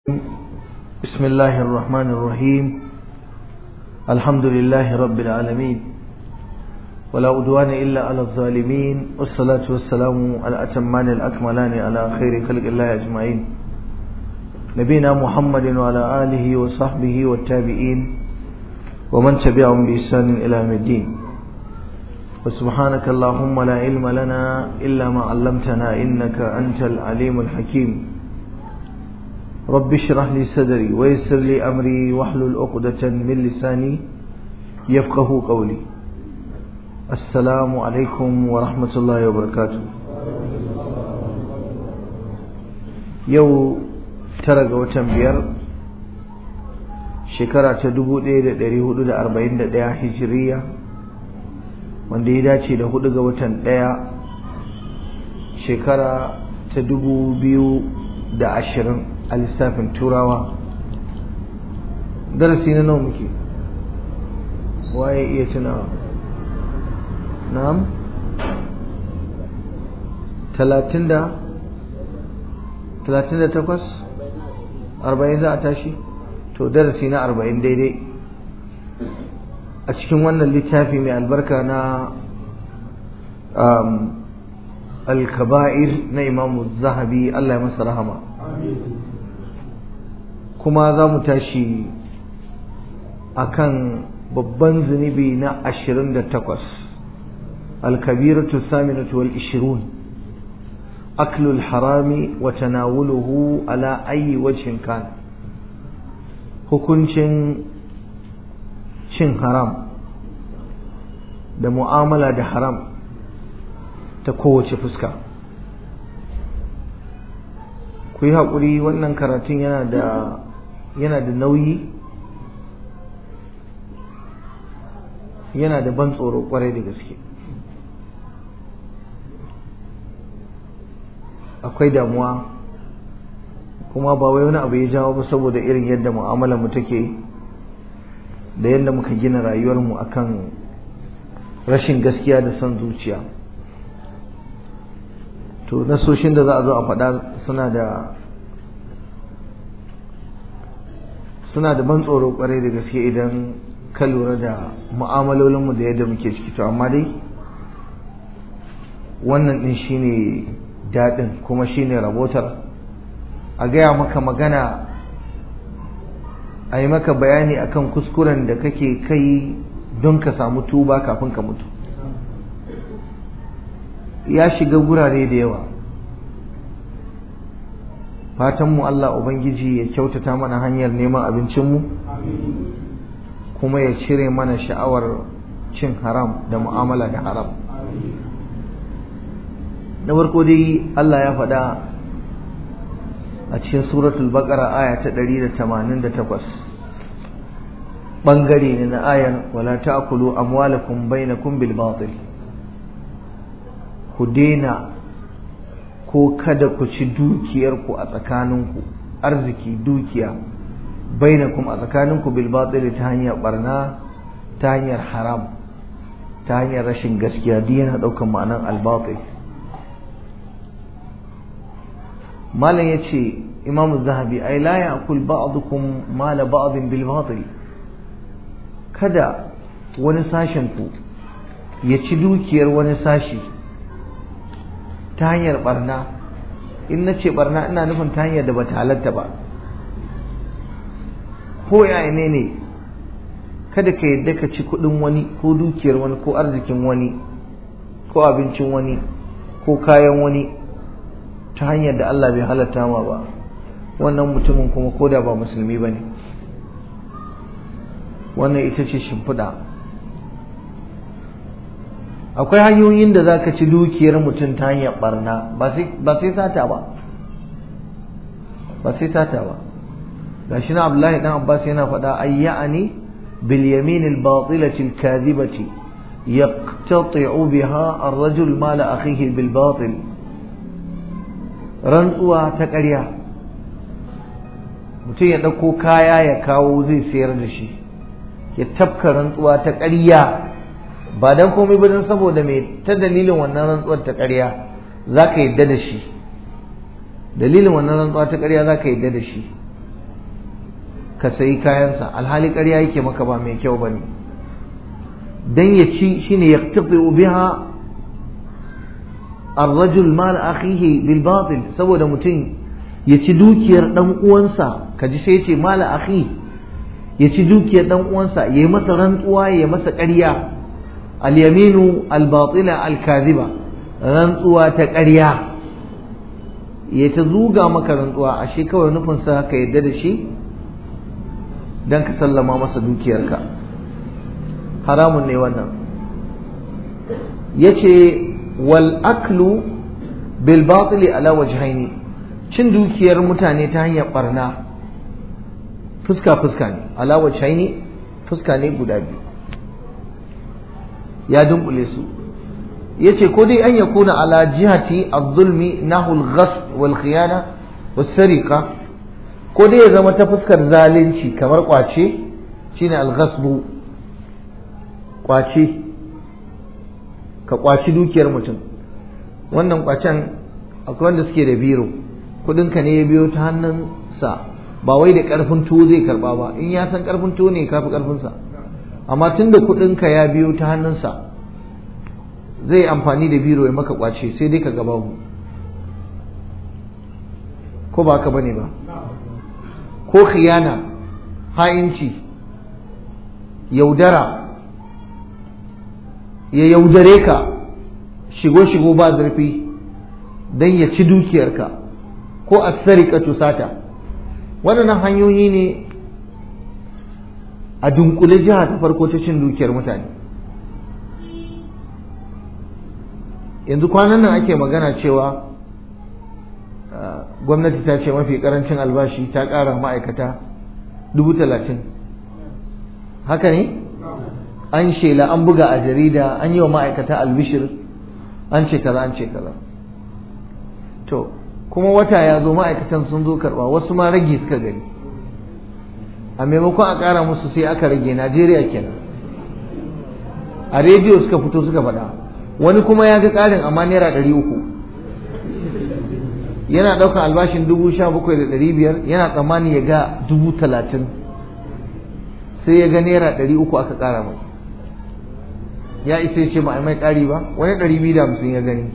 بسم الله الرحمن الرحيم الحمد لله رب العالمين ولا أدوان إلا على الظالمين والصلاة والسلام على أتمان الأكملان على خير خلق الله أجمعين نبينا محمد وعلى آله وصحبه والتابعين ومن تبعهم بإحسان إلى يوم الدين وسبحانك اللهم لا علم لنا إلا ما علمتنا إنك أنت العليم الحكيم رب اشرح لي صدري ويسر لي أمري واحلل عقدة من لساني يفقه قولي السلام عليكم ورحمة الله وبركاته يو ترى وتن بير شكرا تدبو دي دي هدو دا أربعين دا هجرية wanda ya dace da hudu ga watan ɗaya shekara ta dubu biyu da ashirin a lissafin turawa darasi na nawa muke waye iya tunawa na'am talatin da talatin da takwas arba'in za a tashi to darasi na arba'in daidai a cikin wannan littafi mai albarka na alkaba'ir na imamu zahabi Allah ya masa rahama kuma za mu tashi akan babban zunubi na ashirin da takwas alkabiratu saminatu wal ishirun aklul harami wa tanawuluhu ala ayi wajhin kan hukuncin cin haram da mu'amala da haram ta kowace fuska ku yi haƙuri wannan karatun yana da yana da nauyi yana da ban tsoro kwarai da gaske akwai damuwa kuma ba wai wani abu ya jawo ba saboda irin yadda mu'amalar mu take da yadda muka gina rayuwarmu akan rashin gaskiya da son zuciya to nasoshin da za a zo a faɗa suna da suna da ban tsoro kwarai da gaske idan ka lura da mu'amalolinmu da yadda muke ciki to amma dai wannan ɗin shine daɗin kuma shine rabotar a gaya maka magana a yi maka bayani akan kuskuren da kake kai don ka samu tuba kafin ka mutu ya shiga gurare da yawa fatanmu Allah Ubangiji ya kyautata mana hanyar neman abincinmu kuma ya cire mana sha'awar cin haram da mu'amala da haram na farko dai Allah ya faɗa a cikin suratul baqara aya ta 188 bangare ne na ayar wala ta'kulu amwalakum bainakum bil batil ku daina ko kada ku ci dukiyarku a tsakaninku arziki dukiya bainakum a tsakaninku bil batil ta hanyar barna ta hanyar haram ta hanyar rashin gaskiya duk yana daukan ma'anan al batil malam yace imam zahabi ai la ya'kul ba'dukum mala ba'din bil batil kada wani sashen ku ya ci dukiyar wani sashi ta hanyar barna in na ce barna ina nufin ta hanyar da ba ta halatta ba ko ya ne ne kada ka yadda ka ci kuɗin wani ko dukiyar wani ko arzikin wani ko abincin wani ko kayan wani ta hanyar da Allah bai halatta ma ba wannan mutumin kuma ko da ba musulmi ba ne wannan ita ce shimfiɗa akwai hanyoyin da za ka ci dukiyar mutum ta hanyar barna ba sai sata ba ba sai sata ba ga shi na abdullahi dan abbas yana faɗa ayyani bil yamin al batilati al kadhibati yaqtati'u biha ar-rajul mal akhihi bil batil rantsuwa ta ƙarya mutum ya ɗauko kaya ya kawo zai sayar da shi ya tafka rantsuwa ta ƙarya ba dan komai ba dan saboda me ta dalilin wannan rantsuwar ta ƙarya za ka yadda da shi dalilin wannan rantsuwa ta ƙarya za ka yadda da shi ka sayi kayansa alhali ƙarya yake maka ba mai kyau ba ne don ya ci shine ya biha الرجل مال أخيه بالباطل saboda mutum ya ci dukiyar dan uwansa kaji sai ce mala akhi ya ci dukiyar dan uwansa ya yi masa rantsuwa ya masa ƙarya al-yaminu al-batila al-kadhiba rantsuwa ta ƙarya ya ta zuga maka rantsuwa ashe kawai nufin sa ka yadda da shi dan ka sallama masa dukiyarka haramun ne wannan yace wal aklu bil batili ala wajhaini cin dukiyar mutane ta hanyar barna fuska fuska ne ala wajhaini fuska ne guda biyu ya dunkule su yace ko dai an yakuna ala jihati az-zulmi nahu al-ghasb wal khiyana was sariqa ko dai ya zama ta fuskar zalunci kamar kwace shine al-ghasbu kwace ka kwaci dukiyar mutum wannan kwacen akwai wanda suke da biro kudinka ne ya biyo ta hannunsa ba wai da karfin tuwo zai karba ba in ya san karfin tuwo ne kafi karfinsa amma tun da kudinka ya biyo ta hannunsa zai amfani da biro ya maka kwace sai dai ka gaba mu ko ba ka bane ba ko khiyana ha'inci yaudara ya yaudare ka shigo-shigo ba zurfi don ya ci dukiyarka ko a sarika sata waɗannan hanyoyi ne a dunkule jiha ta farko ta cin dukiyar mutane yanzu kwanan nan ake magana cewa gwamnati ta ce mafi karancin albashi ta ƙara ma'aikata dubu talatin haka ne? an shela an buga a jarida an yi wa ma'aikata albishir an ce kaza an ce kaza to kuma wata ya zo ma'aikatan sun zo karba wasu ma rage suka gani a maimakon a ƙara musu sai aka rage najeriya kenan a rediyo suka fito suka faɗa wani kuma ya ga ƙarin amma naira ɗari uku yana ɗaukar albashin dubu sha bakwai da ɗari biyar yana tsammani ya ga dubu talatin sai ya ga naira ɗari uku aka ƙara mai ya isa ya ce ba a mai ƙari ba wani ɗari biyu da hamsin ya gani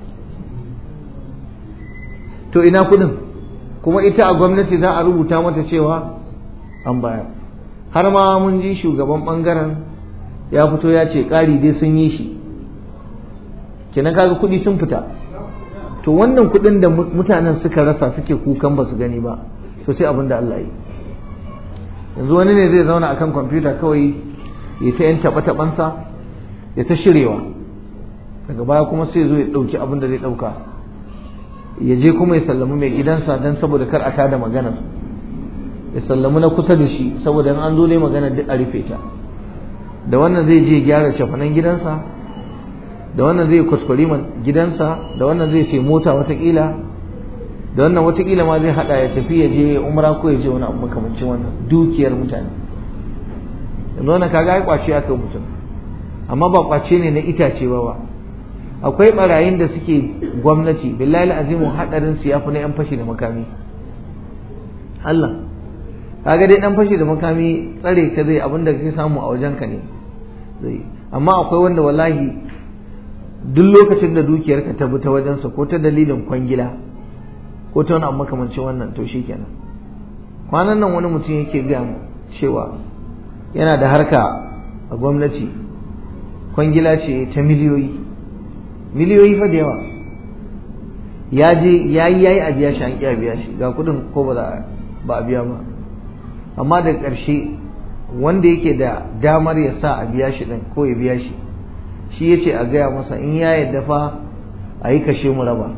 to ina kuɗin kuma ita a gwamnati za a rubuta mata cewa an bayar har ma mun ji shugaban ɓangaren ya fito ya ce ƙari dai sun yi shi kenan kaga kuɗi sun fita to wannan kuɗin da mutanen suka rasa suke kukan ba su gani ba to sai abin da Allah yi yanzu wani ne zai zauna akan kwamfuta kawai ya ta yan taɓa-taɓansa ya ta shirewa daga baya kuma sai zo ya ɗauki abin da zai ɗauka ya je kuma ya sallami mai gidansa don saboda kar a tada maganar ya sallami na kusa da shi saboda in an zo ne magana duk a rufe ta da wannan zai je gyara shafanan gidansa da wannan zai kuskure man gidansa da wannan zai sai mota watakila da wannan watakila ma zai hada ya tafi ya je umra ko ya je wani abu makamancin wannan dukiyar mutane yanzu wannan kaga ai kwace aka mutum amma ba kwace ne na itace ba ba akwai barayin da suke gwamnati billahi azimu hadarin su yafi na yan fashi da makami Allah kaga dai dan fashi da makami tsare ka zai abinda kake samu a wajen ka ne zai amma akwai wanda wallahi duk lokacin da dukiyarka ta bi ta wajensa ko ta dalilin kwangila ko ta wani abu makamancin wannan to shikenan kwanan nan wani mutum yake gaya mu cewa yana da harka a gwamnati kwangila ce ta miliyoyi miliyoyi fa da yawa ya je ya yi yayi a biya shi an kiya biya shi ga kudin ko ba za ba a biya ba amma da ƙarshe wanda yake da damar ya sa a biya shi din ko ya biya shi shi ya ce a gaya masa in ya yadda fa a yi kashe mu raba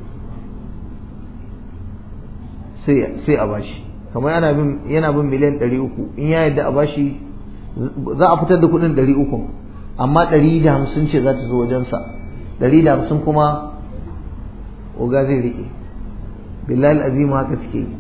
sai a bashi kamar yana bin yana bin miliyan ɗari uku in ya yadda a bashi za a fitar da kuɗin ɗari uku amma ɗari da hamsin ce za ta zo wajensa ɗari da hamsin kuma oga zai riƙe billahi azim haka suke yi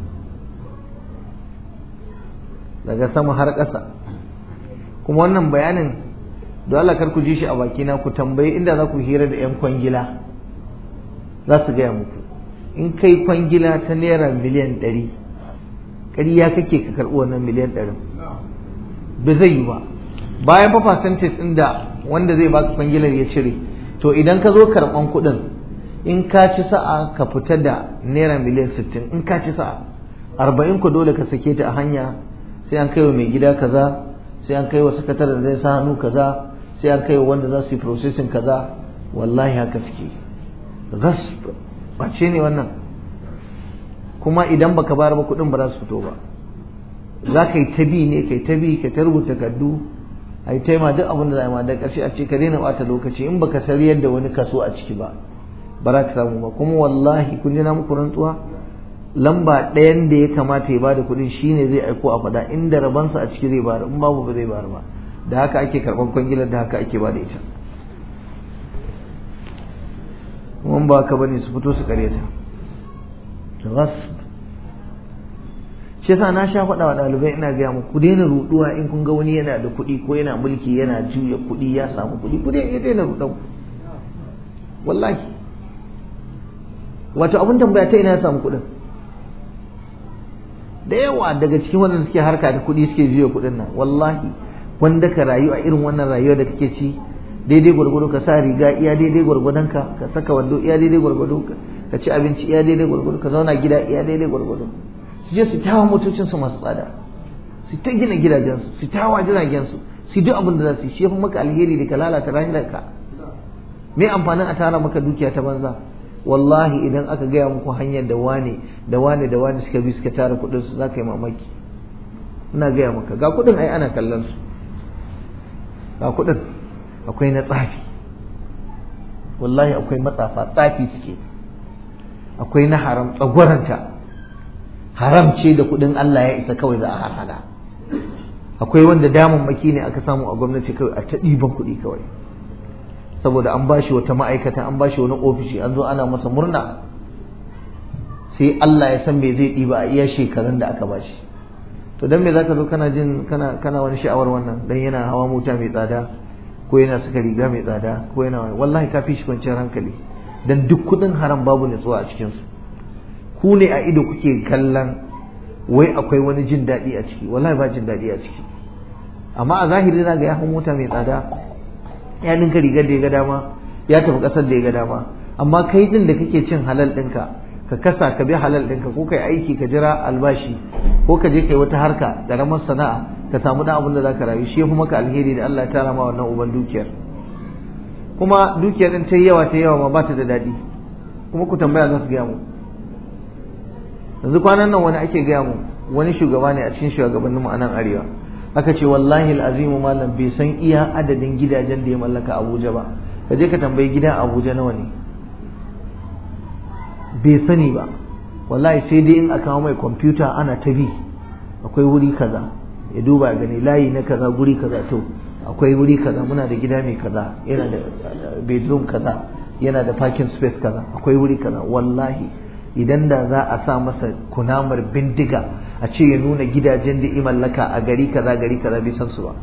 daga sama har ƙasa kuma wannan bayanin don Allah kar ku ji shi a bakina ku tambayi inda za ku hira da 'yan kwangila za su gaya muku in kai kwangila ta naira miliyan ɗari ƙarya kake ka karɓi wannan miliyan ɗarin ba zai yi ba bayan fa percentage ɗin da wanda zai baka kwangilar ya cire to idan ka zo karɓan kuɗin in ka ci sa'a ka fita da naira miliyan sittin in ka ci sa'a arba'in ku dole ka sake ta a hanya sai an kai wa mai gida kaza sai an kai wa sakataren zai sa hannu kaza sai an kai wa wanda za su yi processing kaza wallahi haka suke gasp bace ne wannan kuma idan baka bayar ba kuɗin ba za su fito ba za ka yi ta bi ne kai ta bi ka ta rubuta kaddu a yi taima duk abin da za a yi ma da ƙarshe a ce ka daina ɓata lokaci in baka sariyar da wani kaso a ciki ba ba za ka samu ba kuma wallahi kun ji na muku rantsuwa lamba ɗayan da ya kamata ya bada kuɗin shine zai aiko a faɗa inda rabansa a ciki zai bayar in babu ba zai bayar ba da haka ake karɓar kwangilar da haka ake bada ita kuma ba ka bane su fito su karyata rasb shi yasa na sha faɗa wa ɗalibai ina gaya muku ku daina ruɗuwa in kun ga wani yana da kuɗi ko yana mulki yana juya kuɗi ya samu kuɗi ku daina ruɗan wallahi wato abin tambaya ta ina ya samu kuɗin da yawa daga cikin waɗanda suke harka da kuɗi suke juya kuɗin nan wallahi wanda ka rayu a irin wannan rayuwa da kake ci daidai gwargwado ka sa riga iya daidai gwargwadon ka ka saka wando iya daidai gwargwado ka ci abinci iya daidai gwargwado ka zauna gida iya daidai gwargwado su je su tawa motocin su masu tsada su ta gina gidajensu su tawa jiragensu su duk abin da za su yi shi yafi maka alheri da ka lalata rayuwarka me amfanin a tara maka dukiya ta banza wallahi idan aka gaya muku hanyar da wane da wane da wane suka bi suka tara kuɗin su za ka yi mamaki ina gaya maka ga kuɗin ai ana kallon su ga kuɗin akwai na tsafi wallahi akwai matsafa tsafi suke akwai na haram tsagwaranta haram ce da kuɗin Allah ya isa kawai za a harhada akwai wanda damammaki ne aka samu a gwamnati kawai a ta ɗiban kuɗi kawai saboda an bashi wata ma'aikata an bashi wani ofishi an zo ana masa murna sai Allah ya san me zai ɗiba a iya shekarun da aka bashi to dan me zaka zo kana jin kana kana wani sha'awar wannan dan yana hawa mota mai tsada ko yana saka riga mai tsada ko yana wallahi ka fi shi kwanciyar hankali dan duk kuɗin haram babu nutsuwa a cikin su ku ne a ido kuke kallon wai akwai wani jin daɗi a ciki wallahi ba jin daɗi a ciki amma a zahiri na ga ya hau mota mai tsada ya dinka rigar da ya ga dama ya tafi ƙasar da ya ga dama amma kai din da kake cin halal ɗinka ka kasa ka bi halal ɗinka ko kai aiki ka jira albashi ko ka je kai wata harka ƙaramar sana'a ka samu ɗan abin da za ka rayu shi ya fi maka alheri da Allah ya tara ma wannan uban dukiyar kuma dukiyar ɗin ta yawa ta yawa ma ba ta da daɗi kuma ku tambaya za su gaya mu yanzu kwanan nan wani ake gaya mu wani shugaba ne a cikin shugabannin mu a nan arewa aka ce wallahi al'azimu malam bai san iya adadin gidajen da ya mallaka Abuja ba ka je ka tambayi gidan Abuja nawa ne bai sani ba wallahi sai dai in aka mai kwamfuta ana ta bi akwai wuri kaza ya duba gani layi na kaza guri kaza to akwai wuri kaza muna da gida mai kaza yana da bedroom kaza yana da parking space kaza akwai wuri kaza wallahi idan da za a sa masa kunamar bindiga a ce ya nuna gidajen da mallaka a gari kaza gari kaza bai san su ba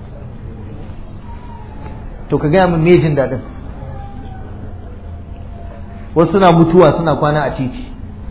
to ka gaya min mejin daɗin wasu suna mutuwa suna kwana a titi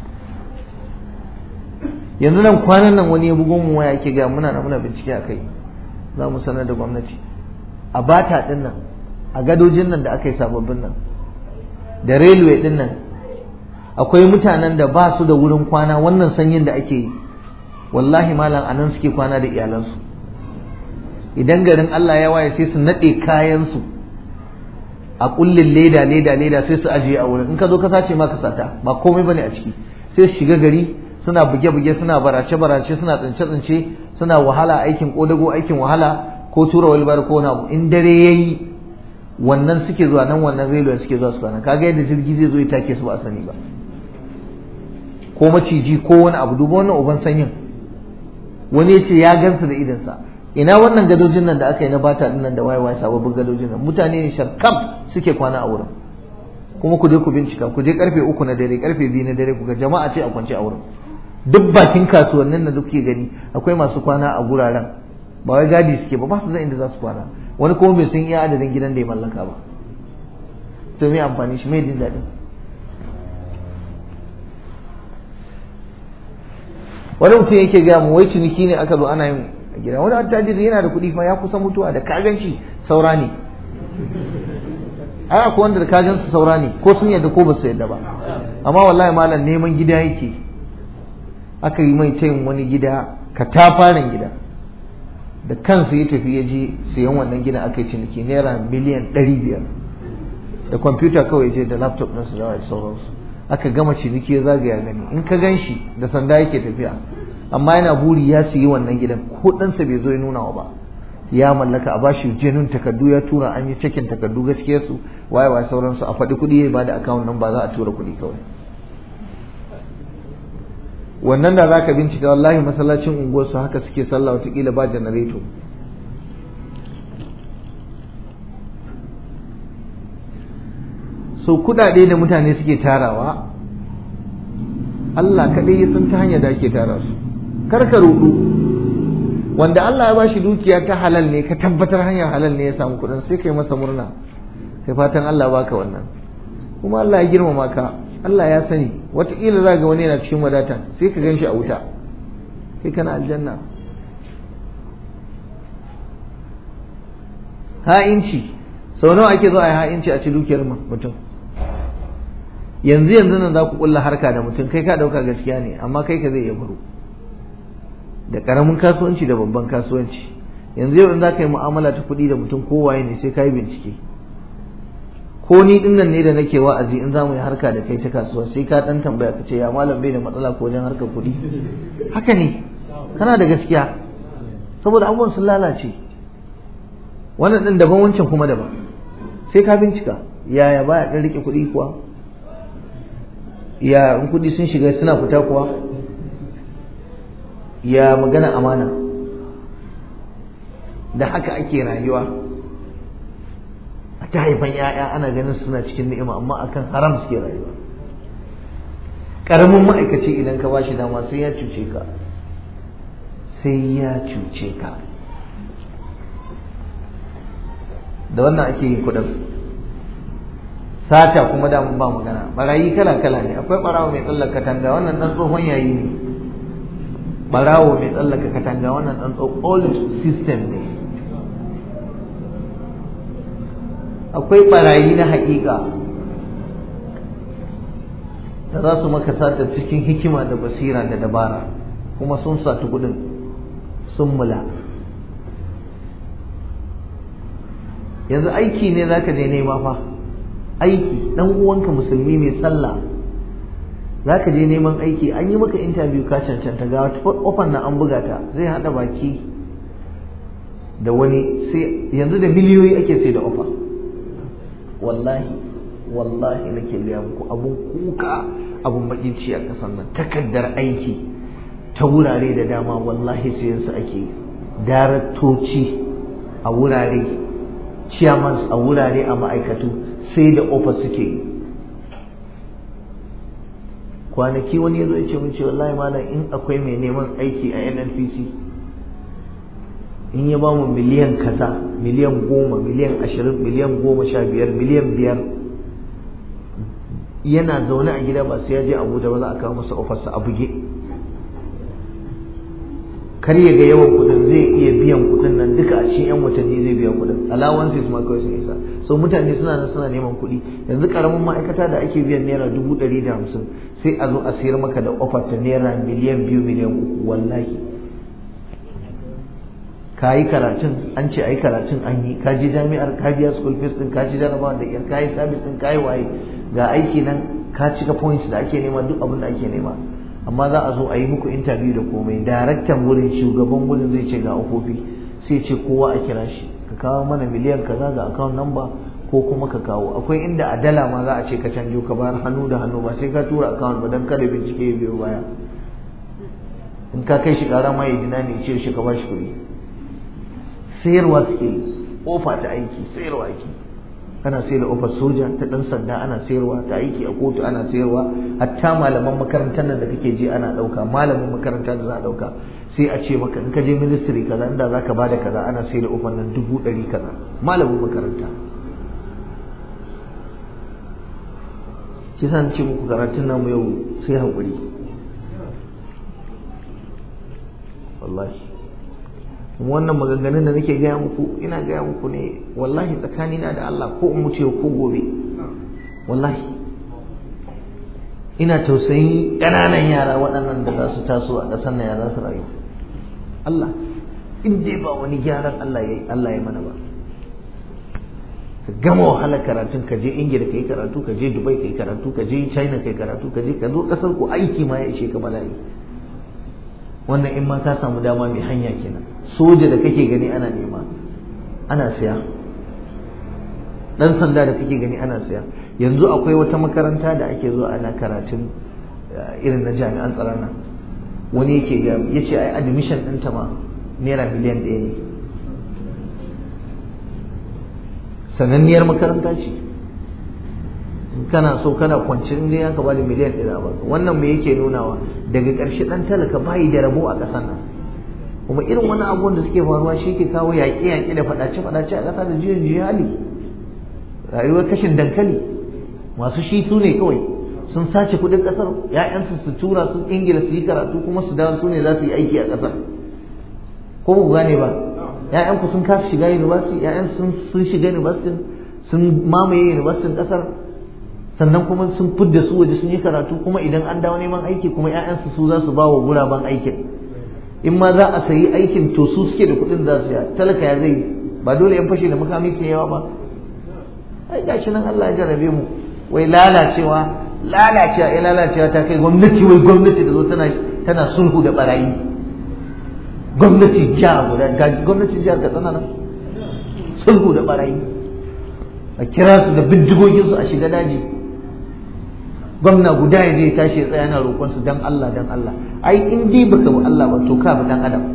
yanzu nan kwanan nan wani ya bugo mu waya ke ga muna na muna bincike a kai za mu sanar da gwamnati a bata din nan a gadojin nan da aka yi sababbin nan da railway din nan akwai mutanen da ba su da wurin kwana wannan sanyin da ake yi wallahi malam anan suke kwana da iyalansu idan garin Allah ya waye sai su naɗe kayansu a kullin leda leda leda sai su ajiye a wurin in ka zo ka sace ma ka sata ba komai bane a ciki sai su shiga gari suna buge-buge suna barace-barace suna tsince-tsince suna wahala aikin kodago aikin wahala ko tura walbar ko na in dare yayi wannan suke zuwa nan wannan railway suke zuwa su kwana kaga yadda jirgi zai zo ya take su ba a sani ba ko maciji ko wani abu duba wannan uban sanyin wani ya ce ya gansu da idansa ina wannan gadojin nan da aka yi na bata din nan da waye waye sababbin gadojin nan mutane ne sharkam suke kwana a wurin kuma ku je ku bincika ku je karfe uku na dare karfe biyu na dare ku ga jama'a ce a kwance a wurin duk bakin kasuwannin da kuke gani akwai masu kwana a guraren ba wai gadi suke ba ba su zan inda za su kwana wani kuma bai san iya adadin gidan da ya mallaka ba to me amfani shi mai jin daɗin wani mutum yake gaya mu wai ciniki ne aka zo ana yin gida wani attajiri yana da kuɗi fa ya kusa mutuwa da kaganci saura ne ai akwai wanda da kagan su saura ne ko sun yadda ko ba su yadda ba amma wallahi malam neman gida yake aka yi mai tayin wani gida katafaren gida da kansa ya tafi ya je siyan wannan gidan aka yi ciniki naira miliyan ɗari biyar da kwamfuta kawai je da laptop ɗinsu da sauransu aka gama ciniki ya zagaya gani in ka gan shi da sanda yake tafiya amma yana buri ya siyi wannan gidan ko ɗansa bai zo ya nuna wa ba ya mallaka a bashi jenun takardu ya tura an yi cikin takardu gaskiya su waye waye sauransu a faɗi kuɗi ya bada akawun nan ba za a tura kuɗi kawai wannan da zaka bincika wallahi masallacin unguwarsu haka suke sallah watakila ba janareto so kudade da mutane suke tarawa Allah kaɗai ya san ta hanyar da ake tara su kar ka rudu wanda Allah ya bashi dukiya ta halal ne ka tabbatar hanyar halal ne ya samu kuɗin sai kai masa murna kai fatan Allah baka wannan kuma Allah ya girmama ka Allah ya sani wataƙila za ga wani yana cikin wadata sai ka gan shi a wuta kai kana aljanna ha'inci sau nawa ake zo a yi ha'inci a ci dukiyar mutum yanzu yanzu nan za ku kulla harka da mutum kai ka ɗauka gaskiya ne amma kai ka zai iya baro da ƙaramin kasuwanci da babban kasuwanci yanzu yau in za ka yi mu'amala ta kuɗi da mutum kowaye ne sai ka yi bincike ko ni din nan ne da nake wa'azi in za mu yi harka da kai ta kasuwa sai ka dan tambaya ka ce ya malam bai da matsala ko wajen harkar kuɗi haka ne kana da gaskiya saboda abubuwan sun lalace wannan din daban wancan kuma daban sai ka bincika yaya baya dan rike kuɗi kuwa ya in kuɗi sun shiga suna fita kuwa ya magana amana da haka ake rayuwa ta haifan ‘ya'ya ana ganin suna cikin ni'ima amma akan haram suke rayuwa ƙaramin ma'aikaci idan ka bashi dama sai ya cuce ka sai ya cuce ka da wannan ake yin kuɗin sata kuma damun ba magana barayi kala kala ne akwai barawo mai tsallaka katanga wannan ɗan tsohon yayi ne barawo mai tsallaka katanga wannan ɗan old system ne akwai barayi na haƙiƙa da za su maka sata cikin hikima da basira da dabara kuma sun satu kudin sun mula yanzu aiki ne za ka je nema fa aiki ɗan uwanka musulmi mai sallah za ka je neman aiki an yi maka interview ka cancanta ga ofan nan an buga ta zai haɗa baki da wani sai yanzu da miliyoyi ake sai da ofa wallahi wallahi nake gaya muku abun kuka abun bakin ci a kasan nan takaddar aiki ta wurare da dama wallahi sayan su ake daraktoci a wurare chairmans a wurare a ma'aikatu sai da ofa suke yi kwanaki wani ya zo ya ce mun ce wallahi malam in akwai mai neman aiki a nnpc in ya bamu miliyan kaza miliyan goma miliyan ashirin miliyan goma sha biyar miliyan biyar yana zaune a gida ba sai ya je abuja ba za a kawo masa ofarsa a buge kar ya ga yawan kudin zai iya biyan kudin nan duka a cikin yan watanni zai biya kudin allowances ma kawai sun isa so mutane suna nan suna neman kuɗi yanzu karamin ma'aikata da ake biyan naira dubu ɗari da hamsin sai a zo a sayar maka da ofar ta naira miliyan biyu miliyan uku wallahi ka yi karatun an ce a yi karatun an yi ka je jami'ar ka biya school fees din ka ci jarabawa da iyar ka yi service din ka yi waye ga aiki nan ka cika points da ake nema duk abin da ake nema amma za a zo a yi muku interview da komai daraktan wurin shugaban wurin zai ce ga ofofi sai ce kowa a kira shi ka kawo mana miliyan kaza ga account number ko kuma ka kawo akwai inda a dala ma za a ce ka canjo ka bayar hannu da hannu ba sai ka tura account ba dan kada bincike ya biyo baya in ka kai shi kara ma ya dina ne ce shi ka bashi kuɗi sayarwa suke yi ofa ta aiki sayarwa aiki ana sayar da ofar soja ta dan sanda ana sayarwa ta aiki a kotu ana sayarwa hatta malaman makarantar nan da kake je ana dauka malamin makaranta da za a dauka sai a ce maka in ka je ministry kaza inda zaka bada kaza ana sayar da ofar nan dubu ɗari kaza malamin makaranta shi sa ce muku karatun namu yau sai haƙuri wallahi wannan maganganun da nake gaya muku ina gaya muku ne wallahi tsakanina da Allah ko in mutu ko gobe wallahi ina tausayin ƙananan yara waɗannan da za su taso a ƙasar nan ya za su rayu Allah in dai ba wani gyaran Allah ya Allah ya mana ba ka gama wahalar karatun ka je Ingila kai karatu ka je Dubai kai karatu ka je China kai karatu ka je ka zo ƙasar ku aiki ma ya ishe ka bala'i wannan in ma ka samu dama mai hanya kenan soja da kake gani ana nema ana siya dan sanda da kake gani ana siya yanzu akwai wata makaranta da ake zuwa ana karatun irin na jami'an tsaron nan wani yake ga ya ce ai admission ɗinta ma naira miliyan ɗaya ne sananniyar makaranta ce kana so kana kwanci in dai ka bada miliyan ɗaya ba wannan me yake nunawa daga ƙarshe ɗan talaka bayi da rabo a ƙasar nan kuma irin wani abubuwan da suke faruwa shi ke kawo yaƙe-yaƙe da faɗace-faɗace a ƙasa da juyin juyin hali rayuwar kashin dankali masu shi su ne kawai sun sace kuɗin ƙasar ‘ya'yansu su tura su ingila su yi karatu kuma su dawo su ne za su yi aiki a ƙasar ko ku gane ba ‘ya'yanku sun kasa shiga university ‘ya'yan sun shiga university sun mamaye university ƙasar sannan kuma sun fidda su waje sun yi karatu kuma idan an dawo neman aiki kuma ‘ya'yansu su za su ba wa guraben aikin in ma za a sayi aikin to su suke da kuɗin za su ya talaka ya zai ba dole yan fashe da makami su yawa ba ai gashi nan Allah ya jarabe mu wai lalacewa lalacewa ya lalacewa ta kai gwamnati wai gwamnati da zo tana tana sulhu da barayi gwamnati jiha guda ga gwamnatin jihar Katsina nan sulhu da barayi a kira su da bindigogin su a shiga daji gwamna guda ya je tashi ya tsaya yana roƙon su dan Allah dan Allah ai in dai baka bi Allah ba to ka bi dan adam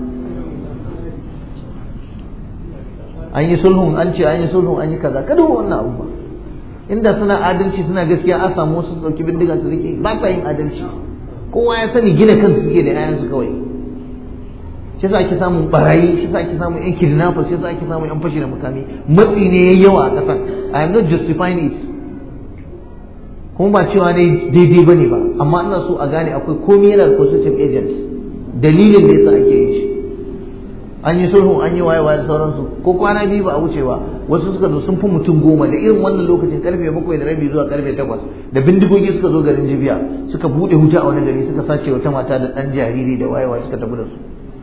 an yi sulhun an ce an yi sulhun an yi kaza kada wannan abu ba inda suna adalci suna gaskiya an samu wasu sauki bindiga su rike ba sa yin adalci kowa ya sani gina kansu suke da yayansu kawai shi yasa ake samun barayi shi yasa ake samun yan kidnappers shi yasa ake samun yan fashi da mukami matsi ne yayi yawa a kasan i am not justifying it kuma ba cewa ne daidai bane ba amma ina so a gane akwai komai yana da positive agent dalilin da yasa ake yin shi an yi sulhu an yi waye waye da sauransu ko kwana biyu ba a wuce ba wasu suka zo sun fi mutum goma da irin wannan lokacin karfe bakwai da rabi zuwa karfe takwas da bindigogi suka zo garin jibiya suka bude wuta a wani gari suka sace wata mata da ɗan jariri da waye waye suka tafi da su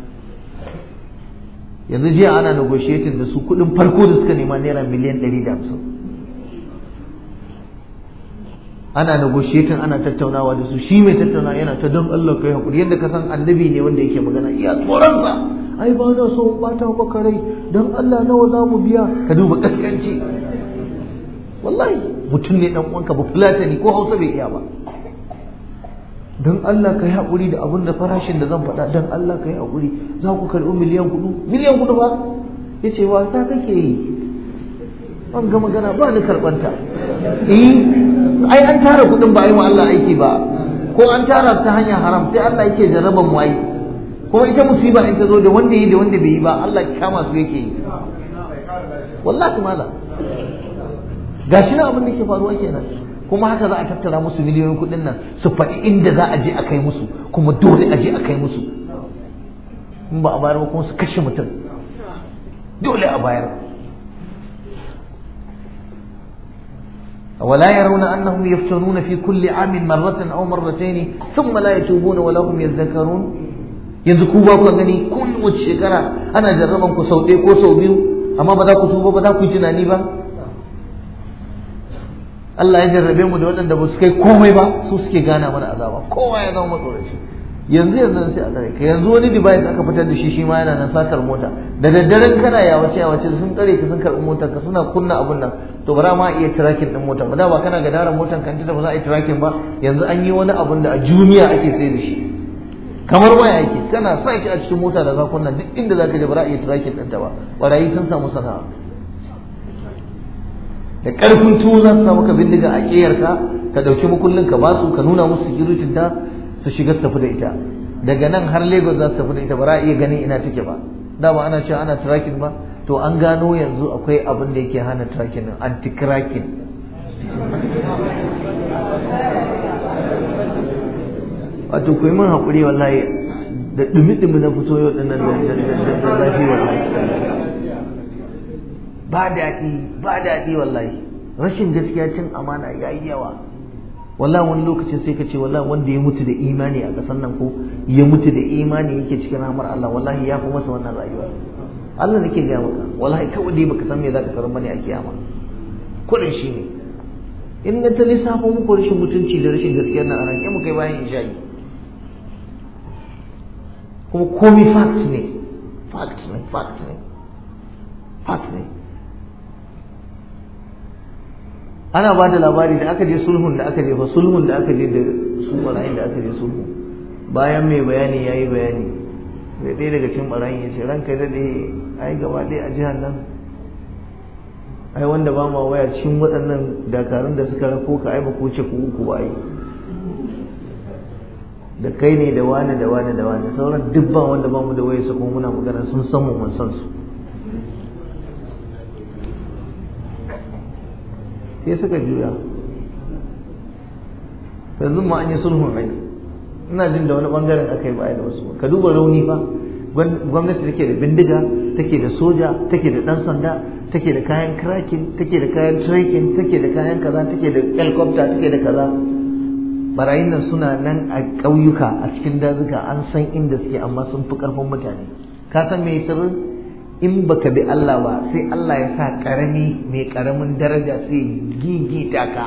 yanzu jiya ana negotiating da su kuɗin farko da suka nema naira miliyan ɗari da hamsin ana negotiating ana tattaunawa da su shi mai tattaunawa yana ta don Allah kai hakuri yadda ka san annabi ne wanda yake magana iya tsoronsa ai ba na so bata maka rai don Allah nawa za mu biya ka duba kaskanci wallahi mutum ne dan uwanka ba fulatani ko Hausa bai iya ba don Allah ka yi haƙuri da abin da farashin da zan faɗa don Allah ka yi haƙuri za ku karɓi miliyan kuɗu miliyan kuɗu ba ya ce wasa kake yi an ga magana ba ni karɓanta eh ai an tara kuɗin ba a yi wa Allah aiki ba ko an tara ta hanyar haram sai Allah yake jarraban mu ai kuma ita musiba in ta zo da wanda yi da wanda bai yi ba Allah kama su yake yi wallahi mala gashi na abin da ke faruwa kenan kuma haka za a tattara musu miliyoyin kuɗin nan su faɗi inda za a je a kai musu kuma dole a je a kai musu in ba a bayar ba kuma su kashe mutum dole a bayar ولا يرون أنهم يفتنون في كل عام مرة أو مرتين ثم لا يتوبون ولا هم يذكرون yanzu ku ba ku gani kowace shekara ana jarraban ku sau ɗaya ko sau biyu amma ba za ku tuba ba za ku yi tunani ba Allah ya jarrabe mu da waɗanda ba su kai komai ba su suke gana mana azaba kowa ya zama matsoraci yanzu yanzu sai a tsare ka yanzu wani device aka fitar da shi shi ma yana nan satar mota da daddaren kana ya wace ya wace sun tsare ka sun karɓi motar ka suna kunna abun nan to bara ma iya tracking din motar ba da ba kana ga daren motar kan ta ba za a yi tracking ba yanzu an yi wani abun da a duniya ake sai da shi kamar waya yake kana sa shi a cikin mota da za kunna duk inda za ka je ba za a iya tracking ɗinta ba barayi sun samu sana'a da ƙarfin tuwo za su samu ka bindiga a ƙeyarka ka ɗauki makullin ka basu ka nuna musu security ta su shiga su tafi da ita daga nan har Lagos za su tafi da ita ba za a iya gani ina take ba da ba ana cewa ana tracking ba to an gano yanzu akwai abin da yake hana tracking din anti cracking wato ku yi min haƙuri wallahi da dumi-dumi na fito yau dinnan da zafi wallahi ba daɗi ba daɗi wallahi rashin gaskiya cin amana ya yi yawa wallahi wani lokacin sai ka ce wallahi wanda ya mutu da imani a ƙasar nan ko ya mutu da imani yake cikin rahmar Allah wallahi ya fi masa wannan rayuwa Allah nake gaya maka wallahi kawai dai baka san me zaka karar mani a kiyama kudin shi ne in na ta lissafo muku rashin mutunci da rashin gaskiyar nan a ranke mu kai bayan isha'i kuma komai fact ne fact ne fact ne fact ne ana ba da labari da aka je sulhun da aka je fa sulhun da aka je da su barayin da aka je sulhu bayan mai bayani ya yi bayani da ɗaya daga cikin barayin ya ce ranka daɗe ai gaba ɗaya a jihar nan ai wanda ba ma waya cikin waɗannan dakarun da suka rako ka ai ba ko ce ku uku ba ai da kai ne da wani da wani da wani sauran duk ba wanda ba mu da waya su kuma muna magana sun san mu mun san su sai suka juya yanzu ma an yi sulhun ai ina jin da wani bangaren aka yi baya da wasu ka duba rauni fa gwamnati take da bindiga take da soja take da dan sanda take da kayan cracking take da kayan trekking take da kayan kaza take da helicopter take da kaza barayin nan suna nan a ƙauyuka a cikin dazuka an san inda suke amma sun fi ƙarfin mutane ka san me sirrin in baka bi Allah ba sai Allah ya sa karami mai karamin daraja sai gigita ka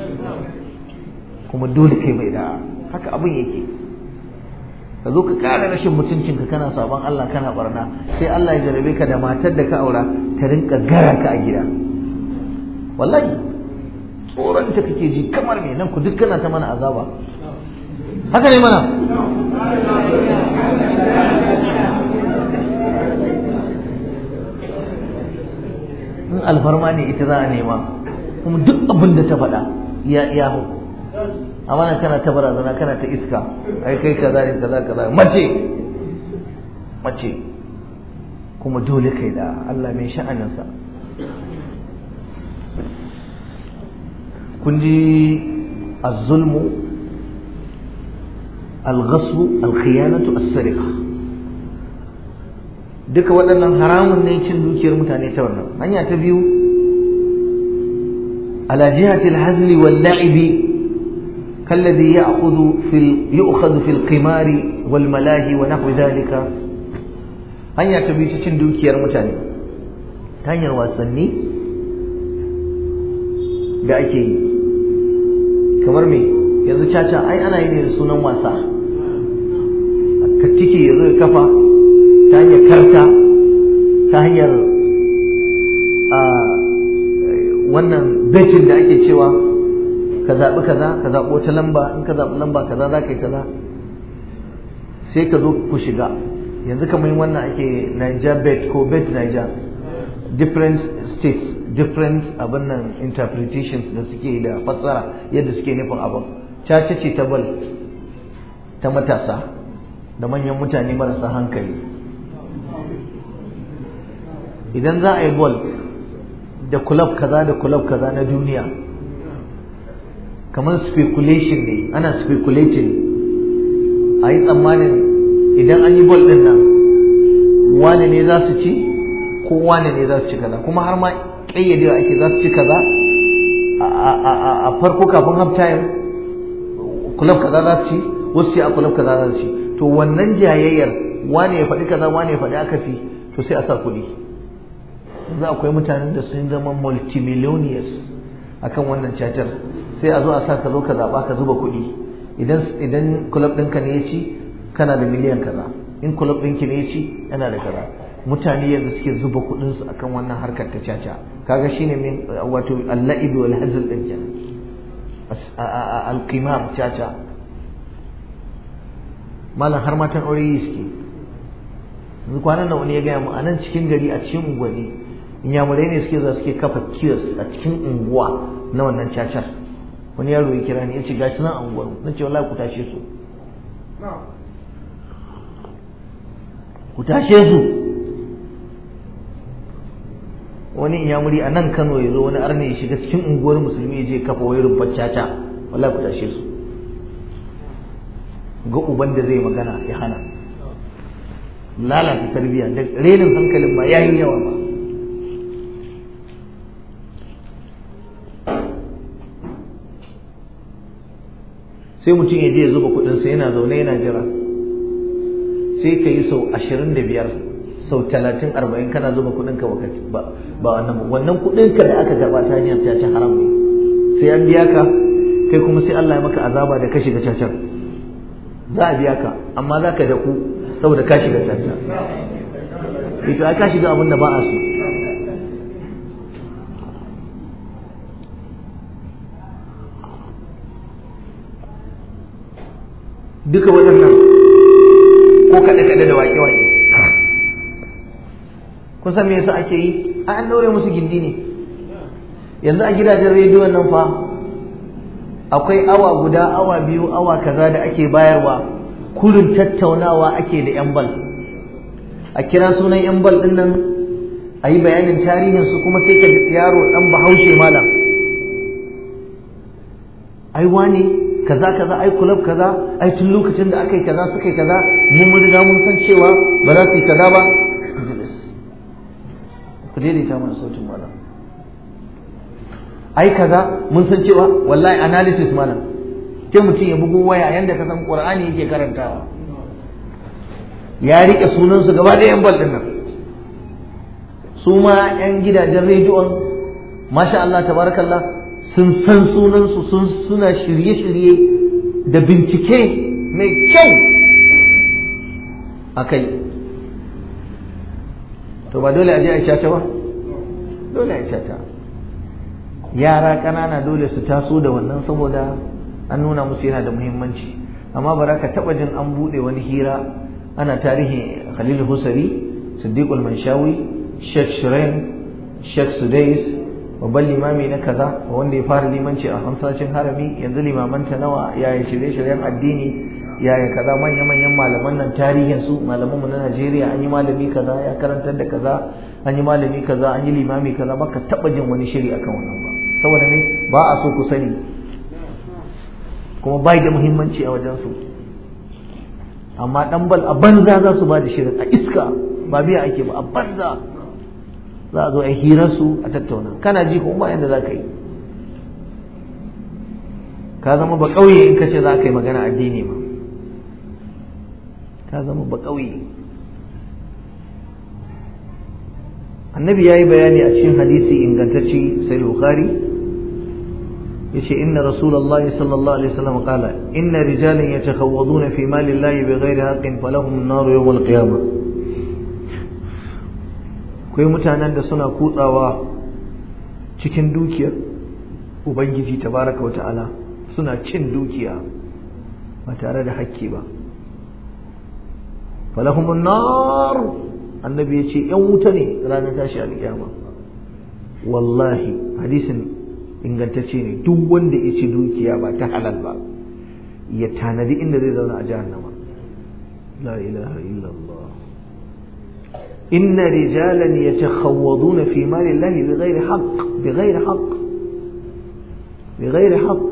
kuma dole kai mai da haka abin yake ka zo ka kara rashin mutuncinka kana sabon Allah kana barna sai Allah ya jarabe ka da matar da ka aura ta rinka gara ka a gida wallahi tsoron ta kake ji kamar me nan ku duk kana ta mana azaba haka ne mana in alfarma ne ita za a nema kuma duk abin da ta faɗa ya iya hu amma nan kana ta barazana kana ta iska ai kai kaza ne kaza kaza mace mace kuma dole kai da Allah mai sha'aninsa kun ji az-zulmu al-ghasbu al-khiyanatu as-sariqa duka waɗannan haramun ne cin dukiyar mutane ta wannan hanya ta biyu ala jihati al-hazli wal la'ibi كالذي يأخذ في ال... يؤخذ في القمار والملاهي ونحو ذلك hanya ta biyu ta cin dukiyar mutane ta hanyar wasanni da ake yi kamar me yanzu caca ai ana yi ne da sunan wasa ka tike ya zo kafa ta hanyar karta ta hanyar wannan betin da ake cewa ka zaɓi kaza ka zaɓi wata lamba in ka zaɓi lamba kaza za ka yi kaza sai ka zo ku shiga yanzu kamar wannan ake Niger bet ko bet Niger different states different abin nan interpretations da suke da fassara yadda suke nufin abin caca ce ta bal ta matasa da manyan mutane marasa hankali idan za a yi ball da club kaza da club kaza na duniya kamar speculation ne ana speculating a yi tsammanin idan an yi bol ɗin nan wane ne za su ci ko wane ne za su ci kaza kuma har ma ƙayyadewa ake za su ci kaza a farko kafin half time kulab kaza za su ci wasu ce a kulab kaza za su ci to wannan jayayyar wane ya faɗi kaza wane ya faɗi akasi to sai a sa kuɗi yanzu akwai mutanen da sun zama multimillionaires akan wannan cacar sai a zo a sa ka zo ka zaɓa ka zuba kuɗi idan idan kulab ɗinka ne ya ci kana da miliyan kaza in kulab ɗinki ne ya ci yana da kaza mutane yanzu suke zuba kuɗinsu akan wannan harkar ta caca kaga shine min wato al-la'ib wal hazl din kenan al-qimar caca malam har matan aure yi suke yanzu kwanan nan wani ya gaya mu a nan cikin gari a cikin unguwanni inyamurai ne suke za suke kafa kiosk a cikin unguwa na wannan cacar wani yaro ya kira ni ya ce gashi nan unguwar na ce wallahi ku tashe su ku tashe su wani inyamuri a nan Kano ya zo wani arne ya shiga cikin unguwar musulmi ya je kafa wayar rubbar caca wallahi ku tashe su ga uban da zai magana ya hana lalata tarbiyya da renin hankalin ba yayi yawa ba sai mutum ya je ya zuba kudinsa yana zaune yana jira sai ka yi sau ashirin da biyar sau talatin arba'in kana zuba kudinka ba ba wannan wannan kudinka da aka gaba ta hanyar caca haram ne sai an biya ka kai kuma sai Allah ya maka azaba da ka shiga cacar za a biya ka amma za ka da ku saboda ka shiga caca ito ai ka shiga abin da ba a so duka waɗannan ko kaɗe-kaɗe da waƙe-waƙe kun san me yasa ake yi ai an daure musu gindi ne yanzu a gidajen rediyon nan fa akwai awa guda awa biyu awa kaza da ake bayarwa kurin tattaunawa ake da yan bal a kira sunan yan bal din nan a yi bayanin tarihinsu kuma sai ka yaro dan bahaushe malam ai wani kaza kaza ai kulab kaza ai tun lokacin da aka yi kaza suka yi kaza mun mun riga mun san cewa ba za su yi kaza ba ku daidaita mana sautin malam ai kaza mun san cewa wallahi analysis malam ke mutum ya bugu waya yanda ka san qur'ani yake karantawa ya rike sunan su gaba da yan bal din nan su ma yan gidajen rediyon masha Allah tabarakallah sun san sunan su sun suna shirye-shirye da bincike mai kyau akai to ba dole a je a caca ba dole a caca yara ƙanana dole su taso da wannan saboda an nuna musu yana da muhimmanci amma ba ka taɓa jin an buɗe wani hira ana tarihin khalil husari siddiqul manshawi sheikh shirin sheikh sudais babban limami na kaza wanda ya fara limanci a hamsashin harami yanzu limamanta nawa yaya shirye-shiryen addini yaya kaza manya-manyan malaman nan tarihin su malaman mu na Najeriya an yi malami kaza ya karantar da kaza an yi malami kaza an yi limami kaza baka taba jin wani shiri akan wannan ba saboda me ba a so ku sani kuma bai da muhimmanci a wajen su amma dan bal a banza za su ba da shirin a iska ba biya ake ba a banza za a zo a hirar su a tattauna kana ji kuma ba yanda za ka yi ka zama ba kauye in ka ce za ka yi magana addini ma ka zama ba ƙauye annabi ya yi bayani a cikin hadisi ingantacci sai bukhari ya ce inna rasulallah sallallahu alaihi wasallam kala inna rijalin ya takhawwaduna fi mali llahi bi ghairi haqqin falahum an-nar yawm al-qiyamah akwai mutanen da suna kutsawa cikin dukiyar ubangiji tabaraka wa ta'ala suna cin dukiya ba tare da hakki ba falahumun nar annabi ya ce ‘yan wuta ne ranar tashi alƙiyama wallahi hadisin ingantacce ne duk wanda ya ci dukiya ba ta halal ba ya tanadi inda zai zauna a jahannama la ilaha illallah inna rijalan yatakhawwaduna fi mali llahi bighairi haqq bighairi haqq bighairi haqq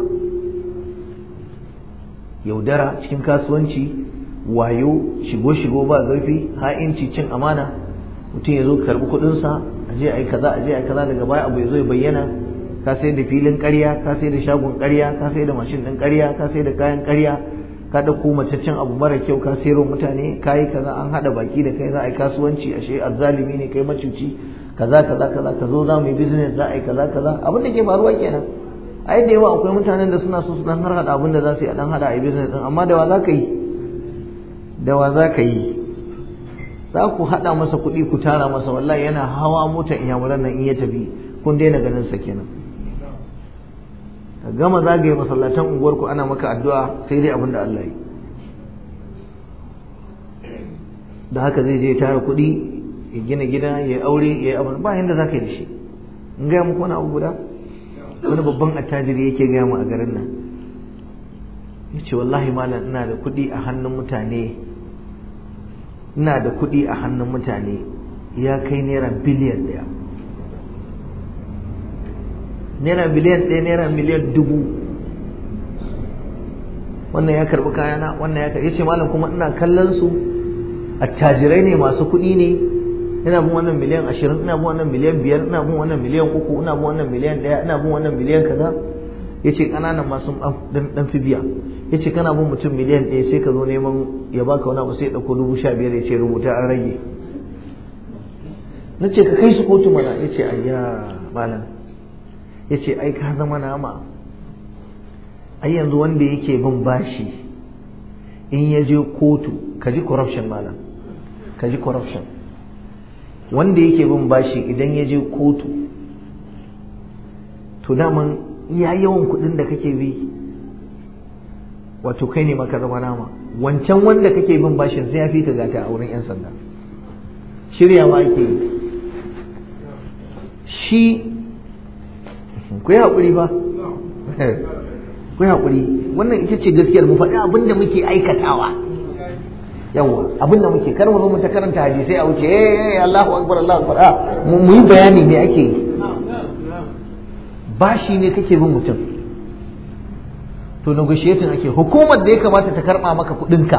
yaudara cikin kasuwanci wayo shigo-shigo ba zurfi ha'inci cin amana mutum ya zo karbi kuɗinsa a je a yi kaza a je a yi kaza daga baya abu ya zo ya bayyana ka sai da filin ƙarya ka sai da shagon ƙarya ka sai da mashin ɗin ƙarya ka sai da kayan ƙarya ka ɗauko macaccen abu mara kyau ka sayarwa mutane ka yi kaza an haɗa baki da kai za a yi kasuwanci ashe azzalimi ne kai macuci kaza kaza kaza ka zo za mu yi business za a yi kaza kaza abin da ke faruwa kenan a da yawa akwai mutanen da suna so su dan har hada abin da za su yi a dan hada a yi business din amma da wa za ka yi da wa za ka yi za ku haɗa masa kuɗi ku tara masa wallahi yana hawa mota inyamuran nan in ya tafi kun daina ganin sa kenan ka gama zagaye masallatan unguwarku ana maka addu'a sai dai abin da Allah yi da haka zai je tara kuɗi ya gina gida ya yi aure ya yi abin ba yanda za ka yi da shi in gaya muku wani abu guda wani babban attajiri yake gaya mu a garin nan ya ce wallahi malam ina da kuɗi a hannun mutane ina da kuɗi a hannun mutane ya kai naira biliyan ɗaya naira biliyan ɗaya naira miliyan dubu wannan ya karɓi kayana wannan ya karɓi ya ce malam kuma ina kallon su attajirai ne masu kuɗi ne ina bin wannan miliyan ashirin ina bin wannan miliyan biyar ina bin wannan miliyan uku ina bin wannan miliyan ɗaya ina bin wannan miliyan kaza ya ce ƙananan masu ɗan fi biya ya ce kana bin mutum miliyan ɗaya sai ka zo neman ya baka wani abu sai ya ɗauko dubu sha biyar ya ce rubuta an rage na ce ka kai su kotu mana ya ce ayya malam ya ce ai ka zama nama ai yanzu wanda yake bin bashi in ya je kotu ka ji corruption malam ka ji corruption wanda yake bin bashi idan ya je kotu to daman iya yawan kuɗin da kake bi wato kai ne maka zama nama wancan wanda kake bin bashin sai ya fi ka gata a wurin 'yan sanda shiryawa ake yi shi ku yi haƙuri ba ku yi haƙuri wannan ita ce gaskiyar mu faɗi abin da muke aikatawa yawa abin da muke kar mu zo mu ta karanta hadisai a wuce eh Allahu akbar Allahu akbar mu yi bayani me ake yi bashi ne kake bin mutum to negotiating ake hukumar da ya kamata ta karɓa maka kuɗinka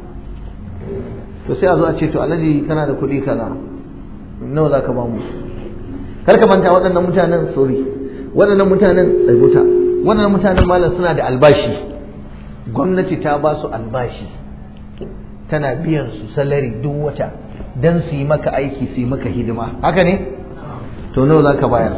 to sai a zo a ce to alhaji kana da kuɗi kaza nawa za ka ba mu kar ka manta waɗannan mutanen sorry waɗannan mutanen tsaibuta waɗannan mutanen malam suna da albashi gwamnati ta ba su albashi tana biyan su salari duk wata dan su yi maka aiki su yi maka hidima haka ne to nawa za ka bayar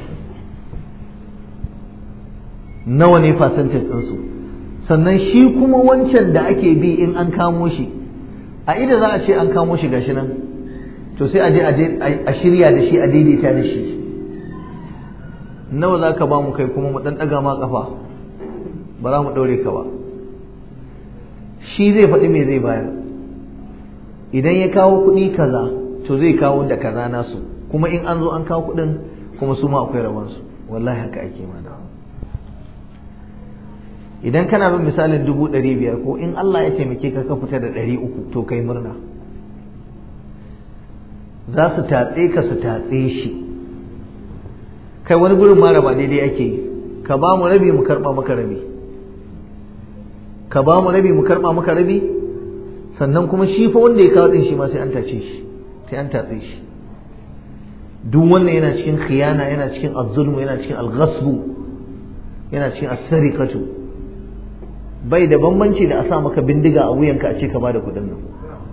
nawa ne percentage ɗinsu sannan shi kuma wancan da ake bi in an kamo shi a ida za a ce an kamo shi gashi nan to sai a je a shirya da shi a daidaita da shi nawa za ka ba mu kai kuma mu ɗan ɗaga ma ƙafa ba za mu ɗaure ka ba shi zai faɗi me zai bayar idan ya kawo kuɗi kaza to zai kawo da kaza nasu kuma in an zo an kawo kuɗin kuma su ma akwai rabansu wallahi haka ake mana idan kana bin misalin dubu ɗari biyar ko in Allah ya taimake ka ka fita da ɗari uku to kai murna za su tatse ka su tatse shi kai wani gurin mara ba daidai ake yi ka ba mu rabi mu karɓa maka rabi ka ba mu rabi mu karɓa maka rabi sannan kuma shi fa wanda ya kawo ɗin shi ma sai an tace shi sai an tatse shi duk wannan yana cikin khiyana yana cikin azzulmu yana cikin alghasbu yana cikin as-sarikatu bai da bambanci da a sa maka bindiga a wuyanka a ce ka bada kuɗin nan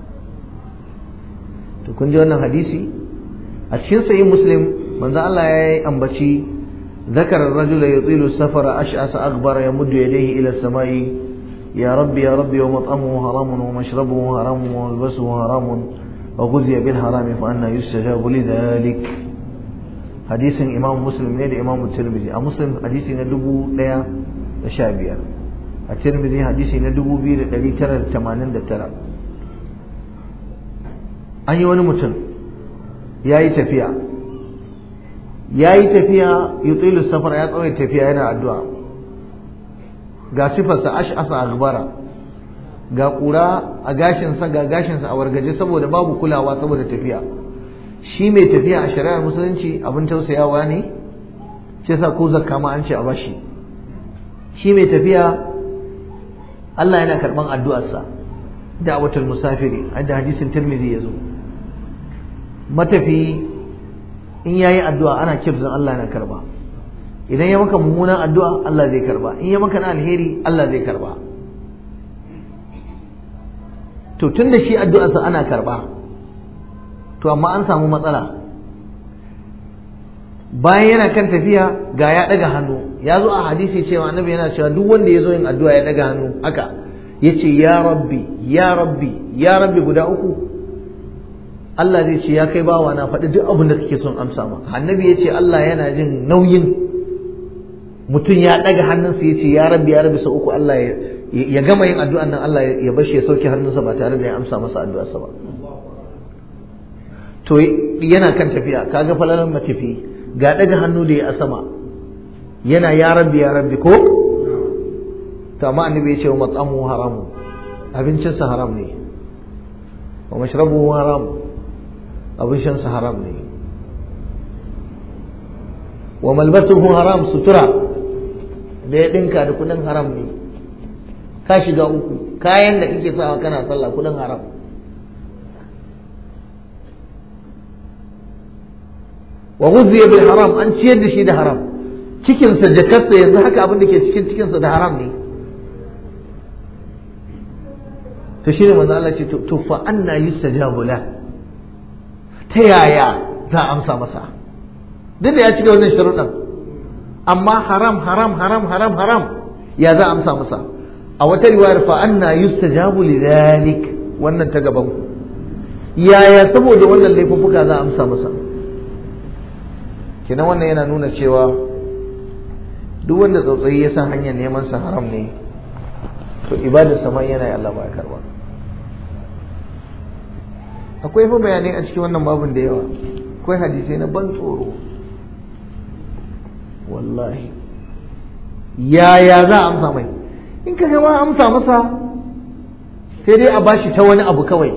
to kun ji wannan hadisi a cikin sahih muslim manzo Allah ya yi ambaci ذكر الرجل يطيل السفر أشعث أغبر يمد يديه إلى السماء يا ربي يا ربي ومطعمه حرام ومشربه حرام وملبسه حرام وغزي بالحرام فأنا يستجاب لذلك حديث إمام مسلم نيد إمام الترمذي مسلم حديث ندبو ليا شابيا الترمذي حديث ندبو بير الذي ترى الثمانين ترى an yi wani mutum ya yi tafiya ya yi tafiya yutilu safar ya tsawai tafiya yana addu'a ga sifarsa ash'asa agbara ga ƙura a gashinsa ga gashinsa a wargaje saboda babu kulawa saboda tafiya shi mai tafiya a shari'ar musulunci abin tausayawa ne shi yasa ko zakka ma an ce a bashi shi mai tafiya Allah yana karɓan addu'arsa da'watul musafiri da hadisin Tirmidhi ya zo matafi in yayi addu'a ana kirzan Allah yana karba idan ya maka mummunan addu'a Allah zai karba in ya maka na alheri Allah zai karba to tunda shi addu'arsa ana karba to amma an samu matsala bayan yana kan tafiya ga ya daga hannu ya zo a hadisi cewa annabi yana cewa duk wanda ya zo yin addu'a ya daga hannu haka yace ya rabbi ya rabbi ya rabbi guda uku Allah zai ce ya kai bawa na faɗi duk abin da kake son amsa ma annabi ya ce Allah yana jin nauyin mutum ya ɗaga hannunsa ya ce ya rabbi ya rabbi sau uku Allah ya gama yin addu'an nan Allah ya bashi ya sauke hannunsa ba tare da ya amsa masa addu'arsa ba to yana kan tafiya kaga falalan matafi ga ɗaga hannu da ya a sama yana ya rabbi ya rabbi ko to amma annabi ya ce wa matsamu haramu abincinsa haram ne wa mashrabuhu haram abin shansa haram ne wa malbasuhu haram sutura da ya dinka da kudin haram ne ka shiga uku kayan da kake sawa kana sallah kudin haram wa ghuzziya bil haram an ciyar da shi da haram cikinsa jakarsa yanzu haka abin da ke cikin cikinsa da haram ne to shi ne manzo Allah ce to fa anna yustajabu la ta yaya za a amsa masa duk da ya cika wannan sharuɗan amma haram haram haram haram haram ya za a amsa masa a wata riwayar fa anna yustajabu li dhalik wannan ta gaban ku yaya saboda wannan laifuffuka za a amsa masa kenan wannan yana nuna cewa duk wanda tsautsayi ya san hanyar neman sa haram ne to ibadar sama yana yi Allah ba ya karba akwai fa bayanai a cikin wannan babin da yawa akwai hadisai na ban tsoro wallahi yaya za a amsa mai in ka ma amsa masa sai dai a bashi ta wani abu kawai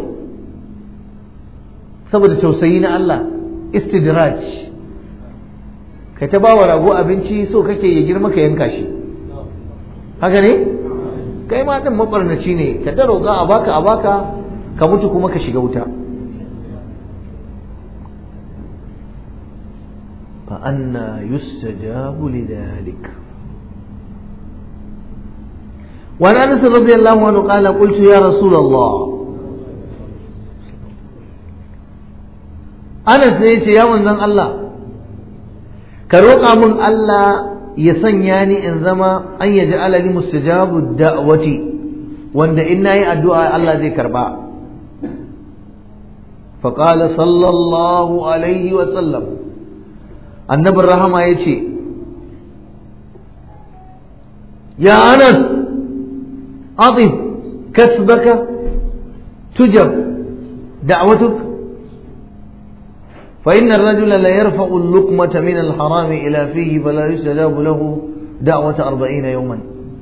saboda tausayi na Allah istidraj kai ta bawa rago abinci so kake ya girma ka yanka shi haka ne kai ma din mabarnaci ne ka ta roƙa a baka a baka ka mutu kuma ka shiga wuta fa anna yustajabu lidhalik وعن انس رضي الله عنه قال قلت يا رسول الله انس ne yace ya manzon Allah ka roƙa min Allah ya sanya ni in zama an yaji alali mustajabu da'wati wanda in nayi addu'a Allah zai karba فقال صلى الله عليه وسلم النبي الرحمة يتي يا أنس أضف كسبك تجب دعوتك فإن الرجل لا يرفع اللقمة من الحرام إلى فيه فلا يستجاب له دعوة أربعين يوما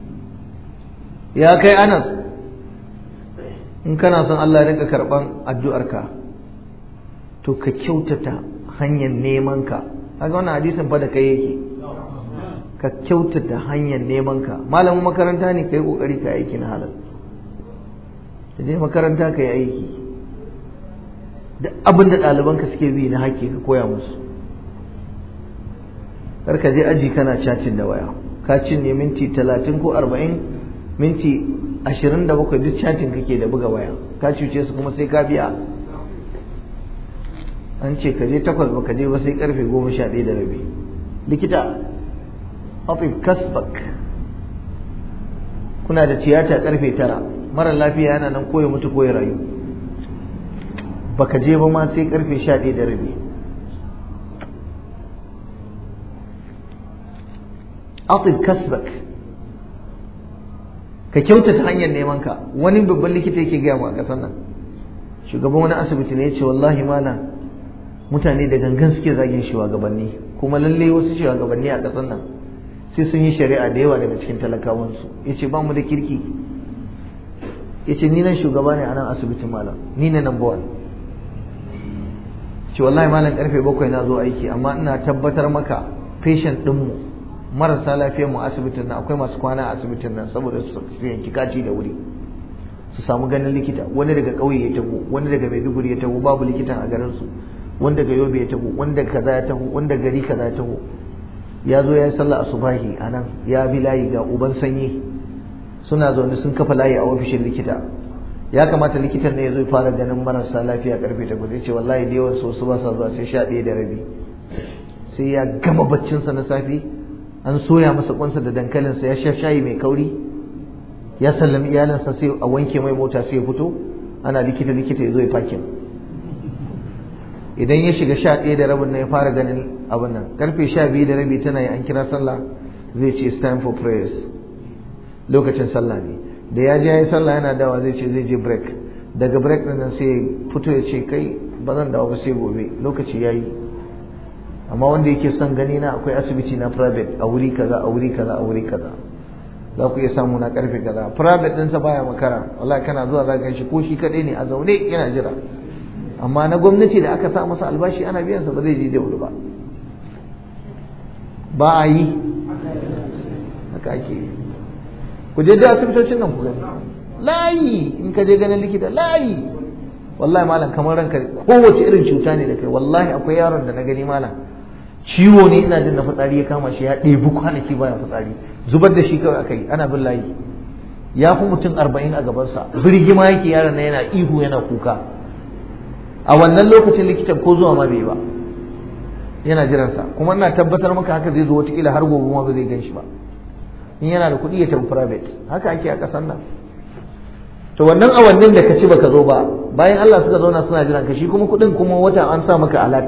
يا كي أنس إن كان أصلا الله لك كربان الدؤرك to ka kyautata hanyar nemanka kaga wannan hadisin fa da kai yake ka kyautata hanyar nemanka malamin makaranta ne ka yi kokari ka aiki na halal ka je makaranta ka yi aiki da abin da ɗalibanka suke bi na haƙƙi ka koya musu kar ka je aji kana cacin da waya ka cinye minti talatin ko arba'in minti ashirin da bakwai duk cacin kake da buga waya ka cuce su kuma sai ka biya an ce ka je takwas ba ka je ba sai karfe goma sha ɗaya da rabi likita afif kasbak kuna da tiyata karfe tara mara lafiya yana nan koya mutu koya rayu ba ka je ba ma sai karfe sha ɗaya da rabi afif kasbak ka kyautata hanyar neman ka wani babban likita yake gaya mu a ƙasar nan shugaban wani asibiti ne ya ce wallahi malam mutane da gangan suke zagin shugabanni kuma lalle wasu shugabanni a ƙasar nan sai sun yi shari'a da yawa daga cikin talakawansu ya ce ba mu da kirki ya ce ni nan shugaba ne a nan asibitin malam ni ne number one ce wallahi malam karfe bakwai na zo aiki amma ina tabbatar maka patient ɗinmu marasa lafiyar mu asibitin nan akwai masu kwana a asibitin nan saboda su yanki kaci da wuri su samu ganin likita wani daga ƙauye ya taho wani daga maiduguri ya taho babu likitan a garinsu wanda ga yobe ya taho wanda kaza ya taho wanda gari kaza ya taho ya zo ya yi sallah asubahi a nan ya bi layi ga uban sanyi suna zaune sun kafa layi a ofishin likita ya kamata likitan ne ya zo fara ganin marasa lafiya karfe takwas ya ce wallahi da yawan su ba sa zuwa sai sha ɗaya da rabi sai ya gama baccinsa na safe an soya masa kwansa da dankalinsa ya sha shayi mai kauri ya sallami iyalinsa sai a wanke mai mota sai ya fito ana likita likita ya zo ya fakin idan ya shiga sha ɗaya da rabin nan ya fara ganin abin nan karfe sha biyu da rabi tana yi an kira sallah zai ce it's time for prayers lokacin sallah ne da ya je ya yi sallah yana dawa zai ce zai je break daga break ɗin nan sai ya fito ya ce kai ba zan dawo ba sai gobe lokaci ya yi amma wanda yake son gani na akwai asibiti na private a wuri kaza a wuri kaza a wuri kaza za ku iya samu na karfe kaza private ɗinsa baya makara wallahi kana zuwa za ka shi ko shi kaɗai ne a zaune yana jira amma na gwamnati da aka sa masa albashi ana biyansa ba zai je da wuri ba ba a yi haka ake yi ku je da asibitocin nan ku gani layi in ka je ganin likita layi wallahi malam kamar ranka kowace irin cuta ne da kai wallahi akwai yaron da na gani malam ciwo ne ina jin na fitsari ya kama shi ya ɗebi kwanaki baya fitsari zubar da shi kawai aka yi ana bin layi ya fi mutum arba'in a gabansa birgima yake yaron na yana ihu yana kuka a wannan lokacin likitan ko zuwa ma bai ba yana jiransa kuma ina tabbatar maka haka zai zo watakila har gobe ma ba zai gan shi ba in yana da kuɗi ya tafi private haka ake a ƙasar nan to wannan awannin da ka ci baka zo ba bayan Allah suka zauna suna jiran ka shi kuma kuɗin kuma wata an sa maka alat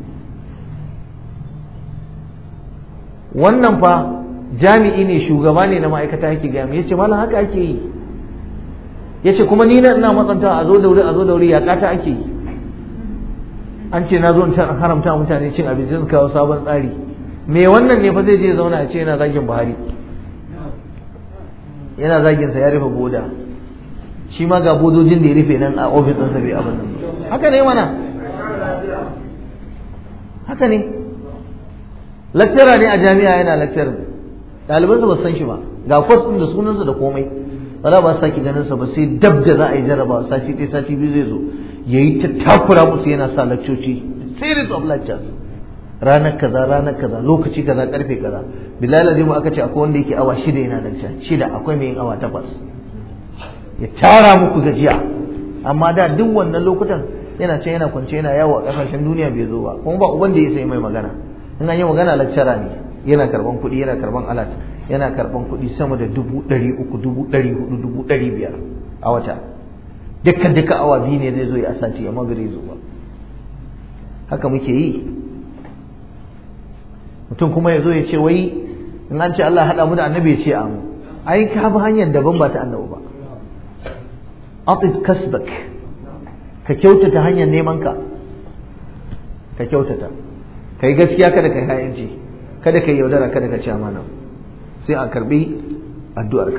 wannan fa jami'i ne shugaba ne na ma'aikata yake gaya ya ce malam haka ake yi ya ce kuma ni na ina matsanta a zo da wuri a zo da wuri ya kata ake yi an ce na zo in haramta mutane cin abinci su kawo sabon tsari me wannan ne fa zai je zauna a ce yana zagin buhari yana zagin sa ya rufe boda shi ma ga bodojin da ya rufe nan a ofis ɗinsa bai abin nan haka ne mana haka ne lecturer ne a jami'a yana lecturer ɗalibansa ba san shi ba ga kwas ɗin da sunansa da komai wala ba sake ganin sa ba sai dab da za a yi jarraba sati ɗaya sati biyu zai zo ya yi ta takura musu yana sa lakcoci series of lectures ranar kaza ranar kaza lokaci kaza karfe kaza bilal azimu aka ce akwai wanda yake awa shida yana lecture shida akwai mai yin awa takwas ya tara muku gajiya amma da duk wannan lokutan yana can yana kwance yana yawo a kasashen duniya bai zo ba kuma ba uban da ya sai mai magana in an yi magana lecturer ne yana karban kuɗi yana karban alat yana karban kuɗi sama da dubu ɗari uku dubu ɗari hudu dubu ɗari biyar a wata dukkan duka awa biyu ne zai zo ya sati amma bai zai zo ba haka muke yi mutum kuma ya zo ya ce wai in an ce Allah haɗa mu da annabi ya ce amu ai ka bi hanyar daban ba ta annabi ba atib kasbak ka kyautata hanyar neman ka ka kyautata kai gaskiya kada kai hayanci kada kai yaudara kada ka ci amana sai a karbi addu'arka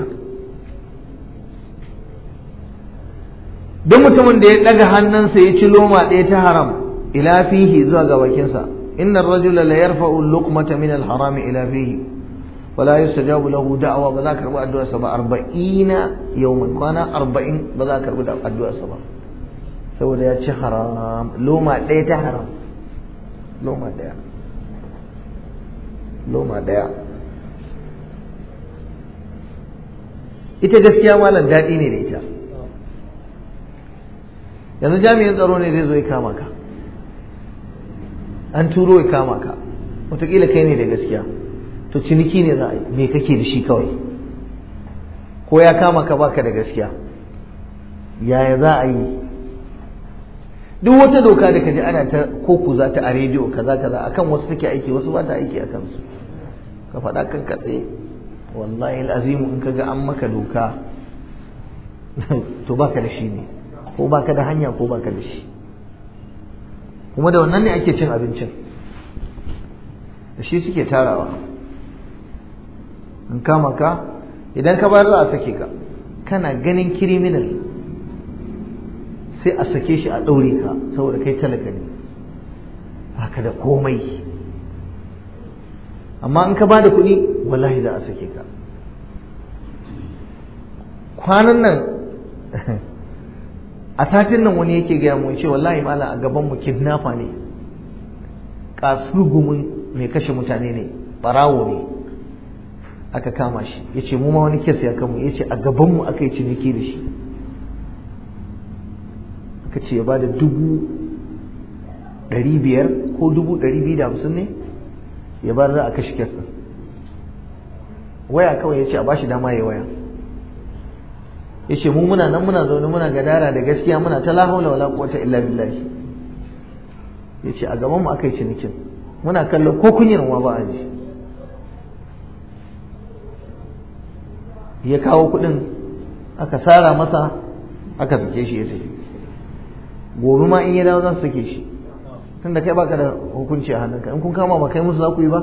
duk mutumin da ya daga hannunsa ya ci loma ɗaya ta haram ila fihi zuwa ga bakinsa inna ar-rajula la yarfa'u al-luqmata min al-haram ila fihi wala yustajabu lahu da'wa ba za ka karbi addu'arsa ba 40 yawman kwana 40 ba za ka karbi addu'arsa ba saboda ya ci haram loma ɗaya ta haram loma ɗaya loma ɗaya ita gaskiya malam daɗi ne da ita yanzu jami'in tsaro ne zai zo ya kama ka an turo ya kama ka wataƙila kai ne da gaskiya to ciniki ne za a yi me kake da shi kawai ko ya kama ka baka da gaskiya yaya za a yi duk wata doka da kaji ana ta koku za ta a rediyo kaza kaza akan wasu take aiki wasu ba ta aiki a kansu ka faɗa kan katse wallahi azimu in kaga an maka doka to baka da shi ne ko baka da hanya ko baka da shi kuma da wannan ne ake cin abincin da shi suke tarawa in kama ka idan ka bayar za a sake ka kana ganin kiriminal sai a sake shi a ɗaure ka saboda kai talaka ne haka da komai amma in ka ba da kuɗi wallahi za a sake ka kwanan nan a satin nan wani yake gaya mu ce wallahi malam a gaban mu kidnapper ne kasurgumin mai kashe mutane ne barawo ne aka kama shi ya ce mu ma wani kes ya kamu ya ce a gaban mu aka yi ciniki da shi aka ce ya ba da dubu ɗari biyar ko dubu ɗari biyu da hamsin ne ya bar za a kashe kes ɗin waya kawai ya ce a ba shi dama ya waya ya ce mu muna nan muna zaune muna gadara da gaskiya muna ta lahaula wala quwwata illa billahi ya ce a gaban mu aka yi cinikin muna kallon ko kunyar ma ba a ji ya kawo kuɗin aka sara masa aka sake shi ya tafi gobe ma in ya dawo za su sake shi tunda kai baka da hukunci a hannunka in kun kama ba kai musu za ku yi ba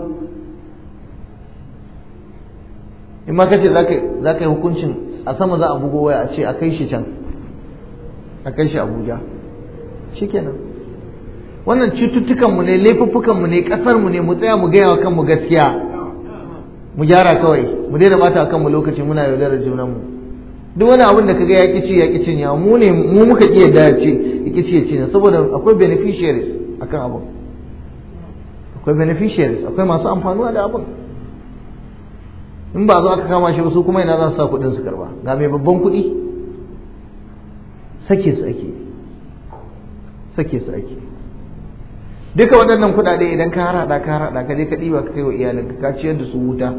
in ma kace za ka yi hukuncin a sama za a bugo waya a ce a kai shi can a kai shi abuja shikenan wannan cututtukanmu ne laifuffukanmu ne ƙasarmu ne mu tsaya mu gaya wa kanmu gaskiya mu gyara kawai mu daina bata kanmu lokaci muna yaudarar junanmu duk wani abin da kaga ya ci ya cin ya mu ne mu muka iya da ce ya ci ya ci saboda akwai beneficiaries akan abin akwai beneficiaries akwai masu amfanuwa da abin in ba zo aka kama shi ba su kuma ina za su sa kuɗin su karba ga mai babban kuɗi sake su ake sake su ake duka waɗannan kuɗaɗe idan ka harhaɗa ka harhaɗa ka je ka ɗiba ka kai wa iyalinka ka ciyar da su wuta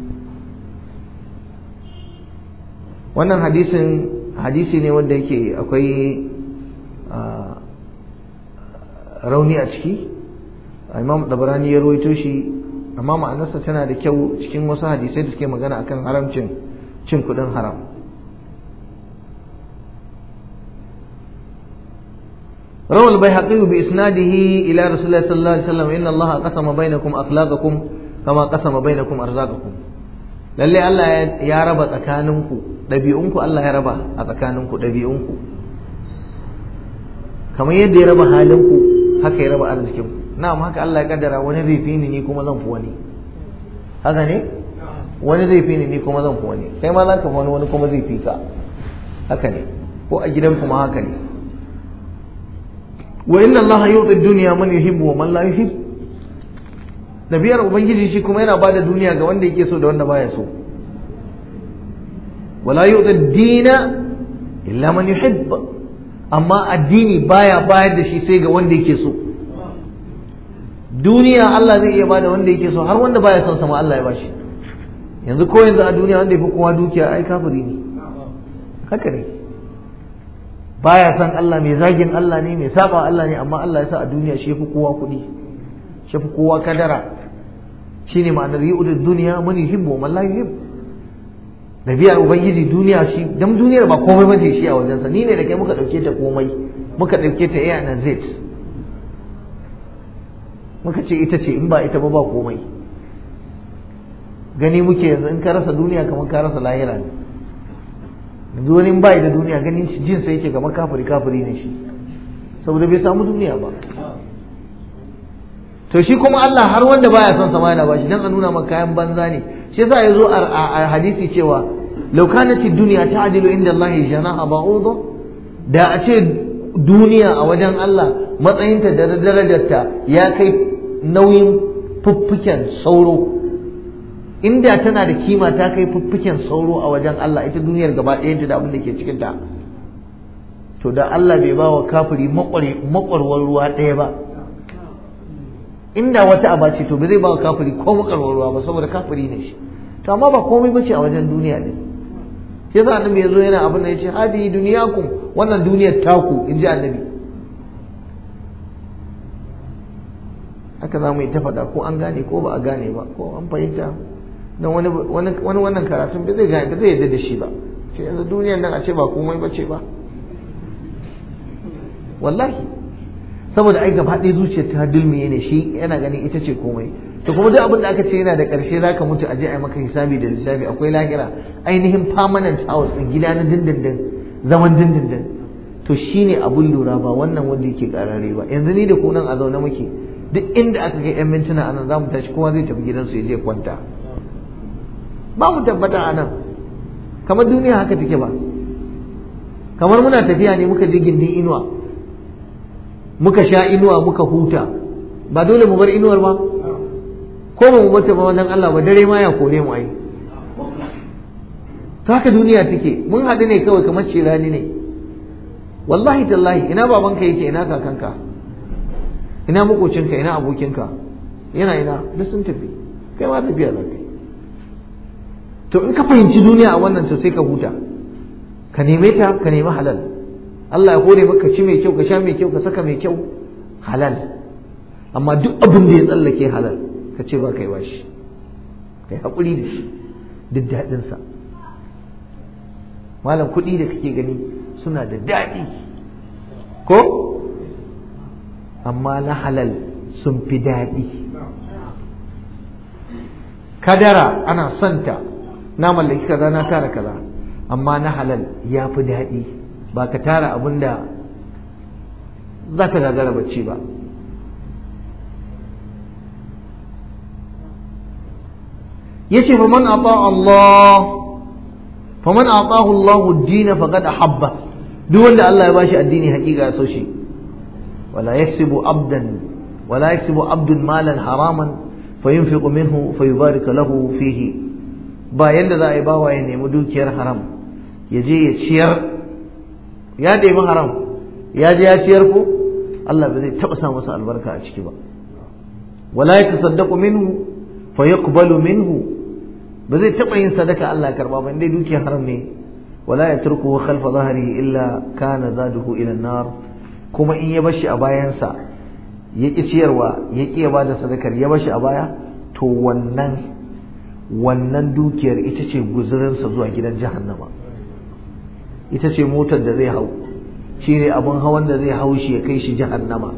wannan hadisin hadisi ne wanda yake akwai rauni a ciki imam dabarani ya rawaito shi amma ma'anarsa tana da kyau cikin wasu hadisai da suke magana akan haramcin cin kuɗin haram روى البيهقي بإسناده إلى رسول الله صلى الله عليه وسلم إن الله قسم بينكم أخلاقكم كما قسم بينكم أرزاقكم lalle Allah ya raba tsakaninku ɗabi'unku Allah ya raba a tsakaninku ɗabi'unku kamar yadda ya raba halinku haka ya raba arzikinku na'am haka Allah ya kaddara wani zai fi ni ni kuma zan fi wani haka ne wani zai fi ni ni kuma zan fi wani kai ma za ka fi wani wani kuma zai fi ka haka ne ko a gidan kuma haka ne wa inna Allah yuti dunya man yuhibbu wa man la yuhibbu nabiyar ubangiji shi kuma yana bada duniya ga wanda yake so da wanda baya so wala yu'ti dina illa man yuhibb amma addini baya bayar da shi sai ga wanda yake so duniya Allah zai iya bada wanda yake so har wanda baya son sama Allah ya bashi yanzu ko yanzu a duniya wanda yafi kowa dukiya ai kafiri ne haka ne baya san Allah mai zagin Allah ne mai saba Allah ne amma Allah ya sa a duniya shi yafi kowa kuɗi shi yafi kowa kadara shine ma'anar yu'udud duniya man yuhibbu wa man la yuhibbu nabiyar ubangiji duniya shi dan duniyar ba komai bace shi a wajensa ni ne da kai muka dauke ta komai muka dauke ta A na Z muka ce ita ce in ba ita ba ba komai gani muke yanzu in ka rasa duniya kamar ka rasa lahira ne yanzu wani in ba da duniya ganin jin sai yake kamar kafiri kafiri ne shi saboda bai samu duniya ba to shi kuma Allah har wanda baya son sama yana bashi dan a nuna maka kayan banza ne shi yasa yazo a hadisi cewa law kanat ad-dunya ta'dilu inda Allah janaha ba'udha da a ce duniya a wajen Allah matsayinta da darajarta ya kai nauyin fuffuken sauro inda tana da kima ta kai fuffuken sauro a wajen Allah ita duniyar gaba ɗayanta da abin da ke cikin ta to da Allah bai ba wa kafiri makwarwar ruwa ɗaya ba inda wata aba ce to ba zai ba wa kafiri ko makarwar ruwa ba saboda kafiri ne shi to amma ba komai ba ce a wajen duniya ne shi yasa annabi ya zo yana abin da ya ce hadi duniyakum wannan duniyar taku in ji annabi haka za mu yi ta faɗa ko an gane ko ba a gane ba ko an fahimta don wani wani wannan karatun ba zai gane ba zai yarda da shi ba ce yanzu duniyar nan a ce ba komai ba ce ba wallahi saboda ai gaba ɗaya zuciyar ta dulmiye ne shi yana ganin ita ce komai to kuma duk abin da aka ce yana da ƙarshe za ka mutu a je a yi maka hisabi da lissafi akwai lahira ainihin permanent house ɗin gida na dindindin zaman dindindin to shine abun lura ba wannan wanda yake ƙarare ba yanzu ni da ku nan a zaune muke duk inda aka kai yan mintuna anan za mu tashi kowa zai tafi gidansu ya je kwanta ba mu tabbata a nan kamar duniya haka take ba kamar muna tafiya ne muka je gindin inuwa muka sha inuwa muka huta ba dole mu bar inuwar ba ko ba mu bata ba wajen Allah ba dare ma ya kore mu ai ta haka duniya take mun haɗu ne kawai kamar cirani ne wallahi tallahi ina babanka yake ina kakanka ina makocinka ina abokinka yana ina duk sun tafi kai ma tafiya za ka to in ka fahimci duniya a wannan to sai ka huta ka neme ta ka nemi halal Allah ya hore maka ci mai kyau ka sha mai kyau ka saka mai kyau halal amma duk abin da ya tsallake halal ka ce ba kai ba shi kai haƙuri da shi duk daɗinsa malam kuɗi da kake gani suna da daɗi ko amma na halal sun fi daɗi kadara ana santa na mallaki kaza na tara kaza amma na halal ya fi daɗi ba ka tara abin da za ka gagara bacci ba yace fa man ata Allah fa man atahu Allah ad-din faqad ahabba duk wanda Allah ya bashi addini hakika ya so shi wala yaksibu abdan wala yaksubu abdun malan haraman fayunfiqu minhu fayubarik lahu fihi ba yanda za a yi bawa ya nemi dukiyar haram ya je ya ciyar ya nemi haram ya je ya ciyar ko Allah ba zai taba sa masa albarka a ciki ba wala yatasaddaqu minhu fayaqbalu minhu ba zai taba yin sadaka Allah ya karba ba indai dukiyar haram ne wala yatruku khalfa dhahrihi illa kana zaduhu ila nar kuma in ya bashi a bayansa ya ki ciyarwa ya ki ya bada sadakar ya bashi a baya to wannan wannan dukiyar ita ce guzurinsa zuwa gidan jahannama ita ce motar da zai hau shi ne abin hawan da zai hau shi ya kai shi jahannama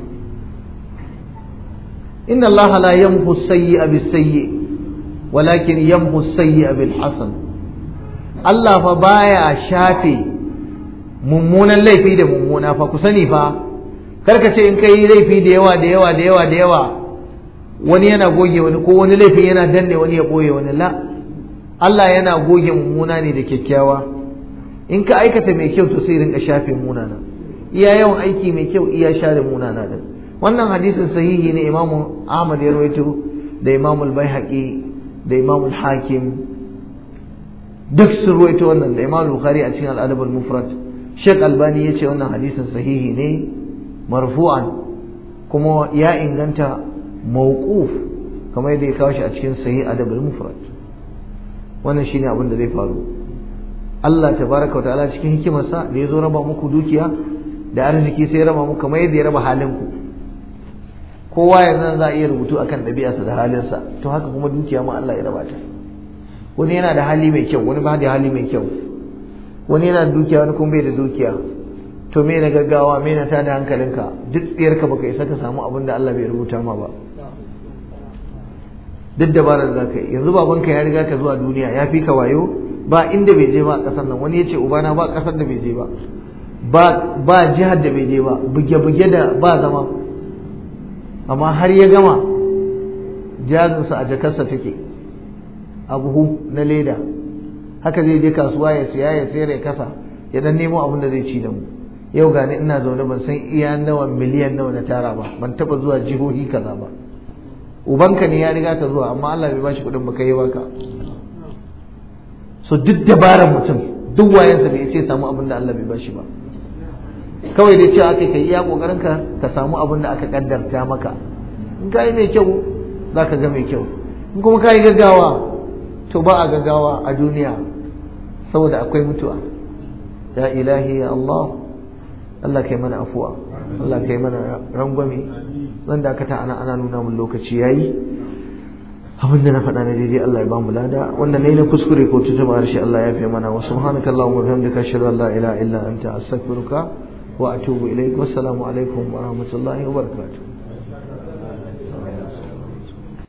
inna Allah la yamhu sayyi'a bis sayyi walakin yamhu sayyi'a bil hasan Allah fa baya shafe mummunan laifi da mummuna fa ku sani fa karka ce in kai laifi da yawa da yawa da yawa da yawa wani yana goge wani ko wani laifin yana danne wani ya boye wani la Allah yana goge mummuna ne da kyakkyawa in ka aikata mai kyau to sai rinka shafe munana iya yawan aiki mai kyau iya share munana din wannan hadisin sahihi ne Imam Ahmad ya rawaito da Imam Al-Baihaqi da Imam Al-Hakim duk sun rawaito wannan da Imam Bukhari a cikin Al-Adab Al-Mufrad Sheikh Albani ya ce wannan hadisin sahihi ne marfu'an kuma ya inganta mawquf kamar yadda ya kawo shi a cikin sahih Adab Al-Mufrad wannan shine abin da zai faru Allah tabaraka ta'ala cikin hikimarsa da ya zo raba muku dukiya da arziki sai ya raba muku kamar yadda ya raba halin ku kowa yanzu za a iya rubutu akan ɗabi'arsa da halinsa to haka kuma dukiya ma Allah ya raba ta wani yana da hali mai kyau wani ba da hali mai kyau wani yana da dukiya wani kuma bai da dukiya to me na gaggawa me na tada hankalinka duk tsiyarka baka isa ka samu abin da Allah bai rubuta ma ba duk dabarar da ka yi yanzu babanka ya riga ka zuwa duniya ya fi ka wayo ba inda bai je ba a ƙasar nan wani ya ce ubana ba ƙasar da bai je ba ba jihar da bai je ba buge-buge da ba zama amma har ya gama jarinsa a jakarsa take a buhu na leda haka zai je kasuwa ya siya ya sayar ya kasa ya dan nemo abin da zai ci da mu yau gani ina zaune ban san iya nawa miliyan nawa na tara ba ban taba zuwa jihohi kaza ba ubanka ne ya riga ka zuwa amma Allah bai bashi kuɗin ba kai baka so duk dabarar mutum duk wayansa bai sai samu abin da Allah bai bashi ba kawai dai cewa aka kai iya kokarin ka ka samu abin da aka kaddarta maka in kai mai kyau zaka ga mai kyau in kuma kai gaggawa to ba a gaggawa a duniya saboda akwai mutuwa ya ilahi ya Allah Allah kai mana afuwa Allah kai mana rangwame zan dakata ana ana nuna mun lokaci yayi abin da na faɗa na daidai Allah ya bamu lada wanda nayi na kuskure ko tutuma harshe Allah ya fi mana wa subhanaka allahumma wa bihamdika ashhadu an la ilaha illa anta astaghfiruka wa atubu ilaik wassalamu alaikum wa rahmatullahi wa barakatuh